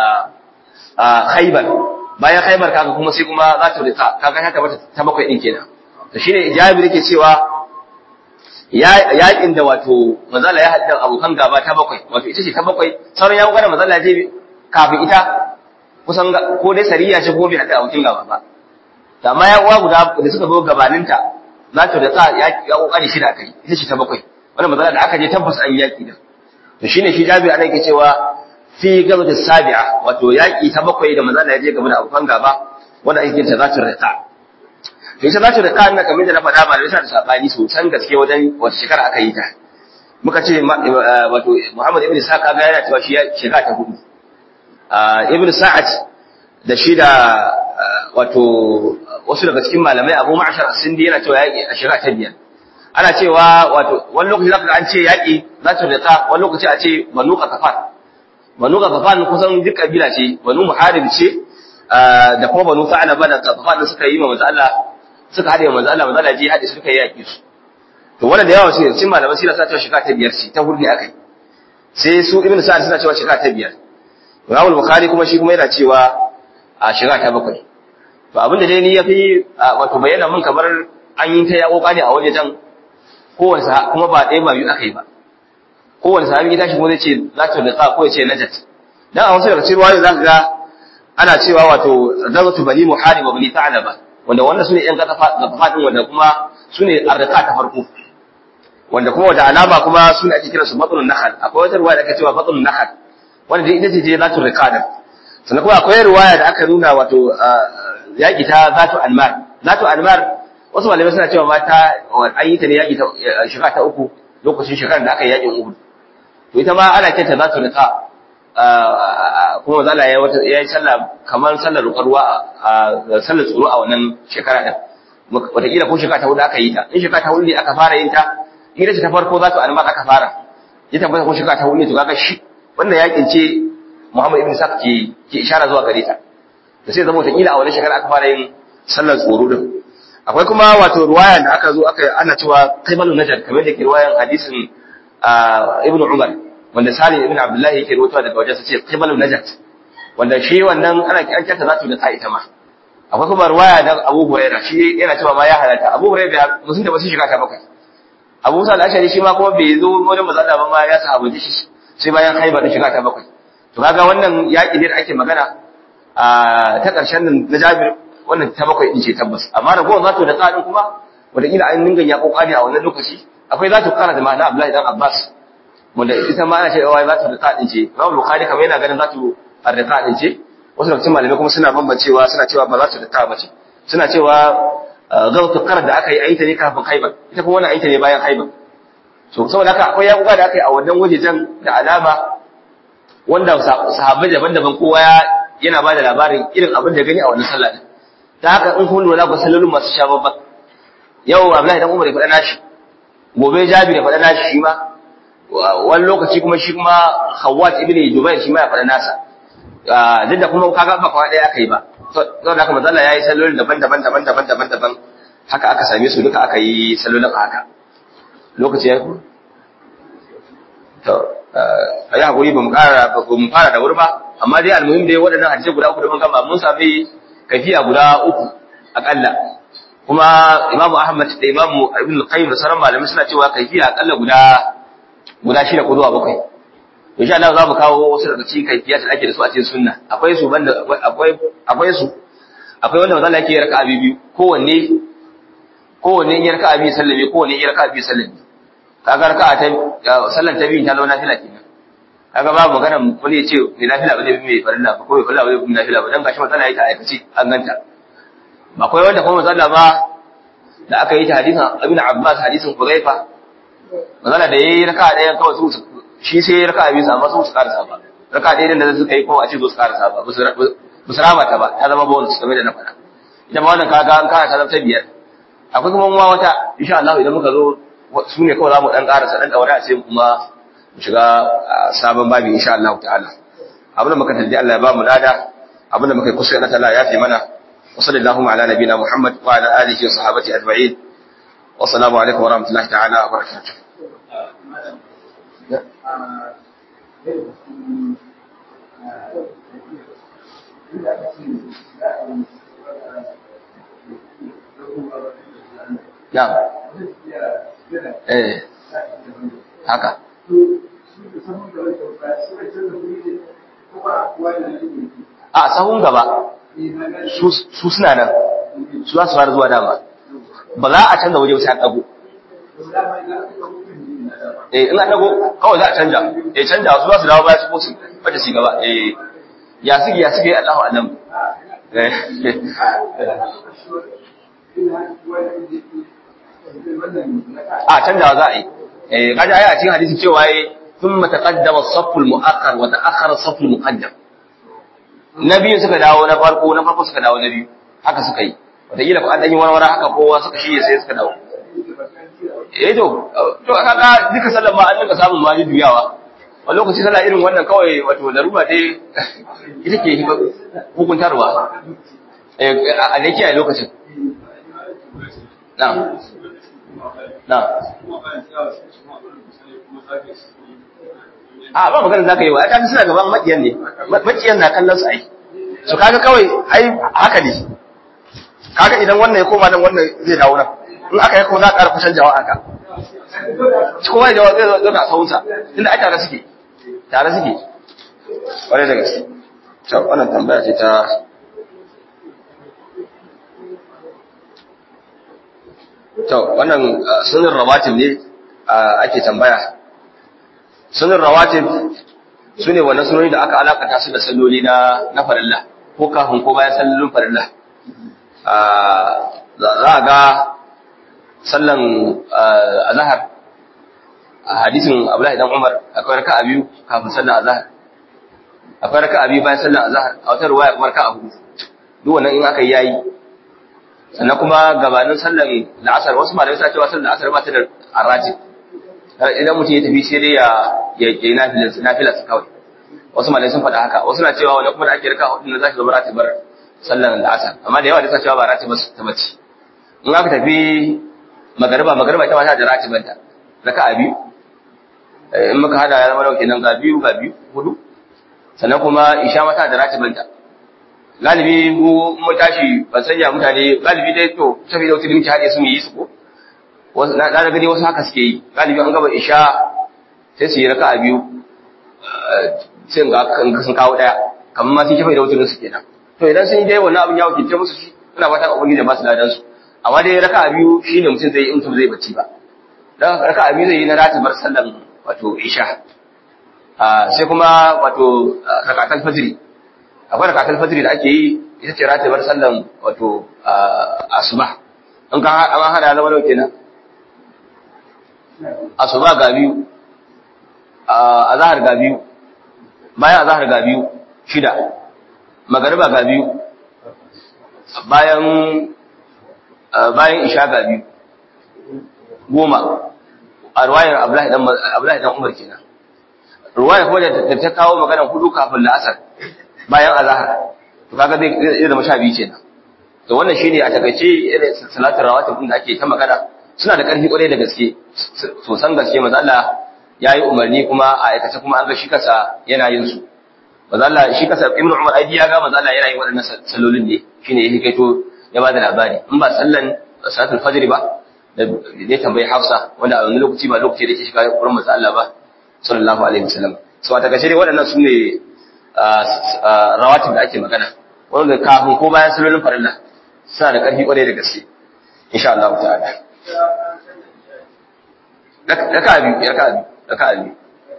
khaybar bayan khaybar kaga kuma sai kuma za ta rika kaga ta tabbata ta bakwai din kenan to shine jabir yake cewa yakin da wato manzala ya hadda abokan gaba ta bakwai wato ita ce ta bakwai sauran ya gana manzala je kafin ita kusan ko dai sariya ce ko bai hadda abokin gaba ba amma ya uwa guda da suka zo gabaninta za ta da ya kokari shida kai ita ce ta bakwai wannan manzala da aka je tabbas an yaki da to shine shi jabir ana yake cewa fi gazwat sabi'a wato yaki ta bakwai da manzala ya je gaba da abokan gaba wanda ake ta zatu rika to ita zatu rika ina kamar da na faɗa ba da bisa da sabani sosan gaske wajen wata shekara aka yi ta muka ce wato Muhammad ibn Sa'ad kaga yana cewa shi shekara ta hudu ibn Sa'ad da shi da wato wasu daga cikin malamai Abu Ma'shar Sindi yana cewa yaki a shekara ta biyar ana cewa wato wani lokaci zaka an ce yaki zatu rika wani lokaci a ce banu qatafan banu qatafan kusan duk kabila ce banu muharib ce da kuma banu sa'alaba da qatafan suka yi ma manzo Allah suka hade manzo Allah manzo Allah ji hade suka yi yaki su to wannan da yawa sai cikin malaman sira suna cewa shekara ta biyar ce ta hudu ne akai sai su ibnu sa'ad suna cewa shekara ta biyar Imam Bukhari kuma shi kuma yana cewa a shekara ta bakwai to abin da dai ni yafi wato bayyana mun kamar an yi ta ya kokari a waje jan kowanne kuma ba ɗaya ba biyu akai ba kowanne sahabi ya tashi kuma zai ce za ta liqa ko ya ce najat dan a wasu daga cikin ruwayoyi zaka ga ana cewa wato gazatu bani muharib wa bani ta'laba wanda wannan sune yan gatafa din wanda kuma sune arqa ta farko wanda kuma wanda alama kuma sune ake kira su batnun nahal akwai wata ruwaya da ake cewa batnun nahal wanda dai ita ce je zatu riqada sannan kuma akwai ruwaya da aka nuna wato yaki ta zatu almar zatu almar wasu malamai suna cewa mata an yi ta ne yaki ta shekara ta uku lokacin shekarar da aka yi yakin uhud to ita ma ana kyanta zatu riqa kuma zala ya wata ya yi sallah kamar sallar ruwa a sallar tsoro a wannan shekara din wataƙila ko shekara ta hudu aka yi ta in shekara ta hudu ne aka fara yin ta ita ce ta farko za ta alma aka fara ya tabbata ko shekara ta hudu ne to kaga shi wannan yakin ce Muhammad ibn Sa'd ke ke ishara zuwa gare ta da sai zama wataƙila a wannan shekara aka fara yin sallar tsoro din akwai kuma wato ruwaya da aka zo aka ana cewa qaibalun najar kamar da ke ruwayan hadisin ibn Umar wanda Salim ibn Abdullah yake rawaitowa daga wajen sa ce qibalun najat wanda shi wannan ana an kyanta zatu da ta ita ma akwai kuma ruwaya da Abu Hurairah shi yana cewa ma ya halatta Abu Hurairah musun da basu shiga ta bakwai Abu Musa al-Ashari shi ma kuma bai zo wajen manzo Allah ba ma ya sahabaci shi sai bayan Khaibar din shiga ta bakwai to kaga wannan yaki ne da ake magana a ta karshen nan na Jabir wannan ta bakwai din ce tabbas amma da gowar zatu da tsadin kuma wataƙila an dinga ya kokari a wannan lokaci akwai zatu kana da ma'ana Abdullahi dan Abbas wanda ita ma ana cewa za ta rika din ce Imam Bukhari kamar yana ganin za ta rika din ce wasu daga cikin malamai kuma suna bambancewa suna cewa ba za ta rika ba ce suna cewa gawtu karar da aka yi aita ne kafin Khaibar ita kuma wannan aita ne bayan Khaibar so saboda haka akwai yakuba da aka yi a wannan wajejen da alama wanda sahabbai daban-daban kowa yana ba da labarin irin abin da gani a wannan sallah din ta haka in kun lura ku sallolin masu sha babban yau Abdullahi dan Umar ya faɗa nashi gobe Jabir ya faɗa nashi shi ma wani lokaci kuma shi kuma Hawwat ibn Jubair shi ma ya faɗa nasa duk da kuma kaga ba kawai ɗaya aka yi ba saboda haka manzo Allah yayi sallolin daban-daban daban-daban daban-daban haka aka same su duka aka yi sallolin a haka lokaci ya ku to ayi hakuri ba mu ƙara ba mu fara da wuri ba amma dai almuhim dai waɗannan hadisi guda uku da mun gama mun sami kafiya guda uku akalla kuma Imam Ahmad da Imam Ibn Qayyim da sauran malamai suna cewa kafiya akalla guda guda shida ko zuwa bakwai insha Allah za mu kawo wasu daga cikin kaifiyat da ake da su a cikin sunna akwai su banda akwai akwai su akwai wanda manzo Allah yake raka'a biyu kowanne kowanne in raka'a biyu sallame kowanne in raka'a biyu sallame kaga raka'a ta sallan ta biyu ta zama nafila kenan kaga babu magana wani ya ce mai nafila ba zai bi mai farilla ba ko mai farilla ba zai bi nafila ba dan gashi manzo Allah ya ta aikace an ganta akwai wanda kuma manzo Allah ba da aka yi ta hadisin Ibn Abbas hadisin Hudhaifa manzo da yayi raka'a ɗaya kawai su shi sai ya raka biyu amma su su karasa ba raka ɗaya da suka yi kuma a ce zo su karasa ba ba su rama ta ba ta zama bonus kamar da na faɗa ita ma wannan kaga an kara ta zama ta biyar akwai kuma ma wata insha Allah idan muka zo su ne kawai za mu ɗan karasa ɗan ɗaure a sai kuma mu shiga sabon babi insha Allah ta'ala abin da muka talli Allah ya ba mu lada abin da muka yi kusa na tala ya fi mana wa sallallahu ala nabiyina Muhammad wa ala alihi wa sahabati ajma'in wa assalamu alaikum wa rahmatullahi ta'ala wa barakatuh Na'am. Eh. Haka. A sahun gaba su suna nan su za su fara zuwa dama ba za a canza waje sai an dago eh in an dago kawai za a canja eh canja su za su dawo baya su ko su fata shi gaba eh ya suke ya suke Allahu alam eh a canjawa za a yi eh kaji ayi a cikin hadisi cewa yayi thumma taqaddama as-saff al-mu'akhkhar wa ta'akhkhara as-saff al-muqaddam nabiyu suka dawo na farko na farko suka dawo na biyu haka suka yi wataƙila ko an ɗan yi warware haka kowa suka shirya sai suka dawo eh to to kaga duka sallan ma an dinga samun ma juyawa a lokaci sallah irin wannan kawai wato larura dai ita ke hukuntarwa eh a da kiyaye lokacin na'am na'am a ba magana zaka yi wa ta suna gaban makiyan ne makiyan na kallon su ai so kaga kawai ai haka ne kaga idan wannan ya koma nan wannan zai dawo nan in aka yi kuma za a ƙara kusan jawa haka kowa jawa zai zo ga sahunsa inda ai tare suke tare suke ƙwarai da gaske to wannan tambaya ce ta to wannan sunan rawatib ne ake tambaya sunan rawatib su ne wannan sunoni da aka alakata su da salloli na na farilla ko kafin ko bayan sallolin farilla za a ga sallan azhar a hadisin Abdullahi dan Umar akwai raka'a biyu kafin sallan azhar akwai raka'a biyu bayan sallan azhar a wata ruwaya kuma raka'a hudu duk wannan in aka yi yayi sannan kuma gabanin sallan la'asar wasu malamai suna cewa sallan la'asar ba ta da arati idan mutum ya tafi sai dai ya ya yi nafilar kawai wasu malamai sun faɗa haka wasu na cewa wani kuma da ake raka'a hudu na zaki zama ratibar sallan la'asar amma da yawa da suna cewa ba ratibar ta bace in aka tafi magariba magariba ita ma ta da ratibanta raka'a biyu in muka hada ya zama dauke nan ga biyu ga biyu hudu sannan kuma isha mata da ratibanta galibi mu mu tashi ban sanya mutane galibi dai to tafi da wutar muke hade su mu yi su ko wasu na da gani wasu haka suke yi galibi an gaba isha sai su yi raka'a biyu sai ga sun kawo daya kamar ma sun tafi da wutar su kenan to idan sun yi dai wannan abin ya wakilce musu shi ina fatan ubangiji ba su ladan su amma dai raka'a biyu shine mutum zai yi in mutum zai bacci ba dan raka'a biyu zai yi na ratibar sallan wato isha sai kuma wato rakatul fajri akwai rakatul fajri da ake yi ita ce ratibar sallan wato asuba in ka an hada zama dauke na asuba ga biyu azhar ga biyu bayan azhar ga biyu shida magariba ga biyu bayan bayan isha ga biyu goma a ruwayar Abdullahi dan Umar kenan ruwaya kuma da ta kawo magana hudu kafin la'asar bayan azhar to kaga zai zai zama sha biyu kenan to wannan shine a takaice irin salatul rawatib din da ake ta magana suna da ƙarfi ƙwarai da gaske sosan gaske manzo Allah yayi umarni kuma a aikace kuma an ga shi kasa yana yin su manzo Allah shi kasa Ibn Umar ai ya ga manzo Allah yana yin waɗannan sallolin ne shine ya hikaito ya bada labari in ba sallan salatul fajr ba da ya tambayi Hafsa wanda a wani lokaci ba lokaci da yake shiga wurin manzo Allah ba sallallahu alaihi wasallam so a takaice dai waɗannan su ne rawatib da ake magana wanda kafin ko bayan sallolin farilla suna da ƙarfi ƙwarai da gaske insha Allah ta'ala raka biyu raka biyu raka biyu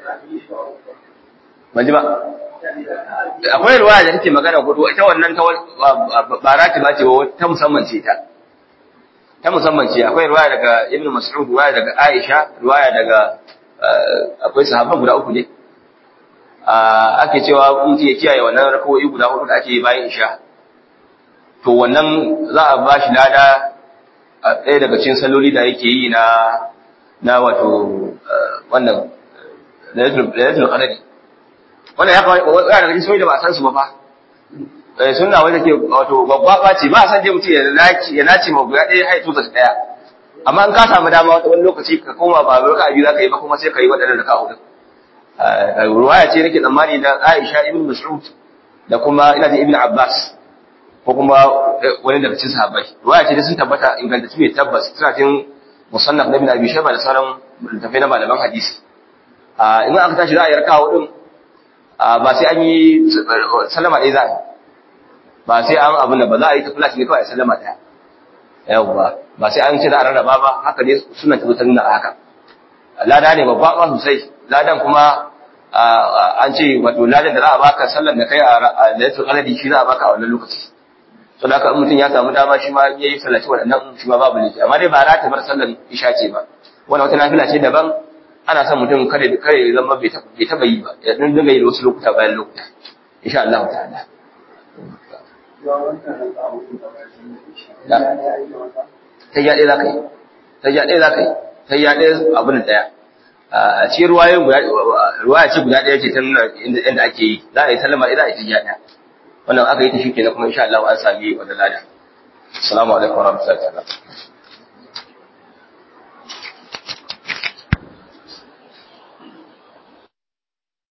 ban ji ba akwai ruwaya da take magana hudu ita wannan ta ba rati ba ce ta musamman ce ta ta musamman ce akwai ruwaya daga ibnu mas'ud ruwaya daga aisha ruwaya daga akwai sahabban guda uku ne ake cewa mutum ya kiyaye wannan rakawoyi guda hudu da ake bayan isha to wannan za a ba shi lada a ɗaya daga cikin salloli da yake yi na na wato wannan lailatul qadri wannan ya kawai wani daga cikin salloli da ba a san su ba fa eh sunna wanda ke wato babba ba ce ba a san je mutum ya naci ya naci ma guda ɗaya hai tuta ɗaya amma in ka samu dama wani lokaci ka koma ba raka biyu za ka yi ba kuma sai ka yi waɗannan raka hudu ruwaya ce nake tsammani na Aisha ibn Mas'ud da kuma ina jin Ibn Abbas ko kuma wani daga cikin sahabbai ruwaya ce da sun tabbata ingantacce mai tabbas tana cikin musannaf na ibn abi shayba da sauran littafai na malaman hadisi a in aka tashi za a yi raka'a din ba sai an yi sallama ɗaya za a yi ba sai an abin da ba za a yi ta flash ne kawai sallama ɗaya yawwa ba sai an ce za a rarraba ba haka ne sunan tabbatar nuna haka lada ne babba ba sosai ladan kuma an ce wato ladan da za a baka sallar da kai a lailatul qadri shi za a baka a wannan lokaci to da haka mutum ya samu dama shi ma yayi sallaci waɗannan shi ma babu laifi amma dai ba za ta bar sallar isha ce ba wannan wata nafila ce daban ana son mutum kare kare zama bai taba yi ba ya dan dinga yi wasu lokuta bayan lokuta insha Allah ta'ala ta ya ɗaya za ka yi ta ya ɗaya za ka yi ta ya ɗaya abin da ɗaya a cikin ruwayoyin guda ruwaya ce guda ɗaya ce ta nuna inda ake yi za a yi sallama idan a yi ta ya ɗaya wannan aka yi ta shi kenan kuma insha Allah an sami wannan lada assalamu alaikum warahmatullahi ta'ala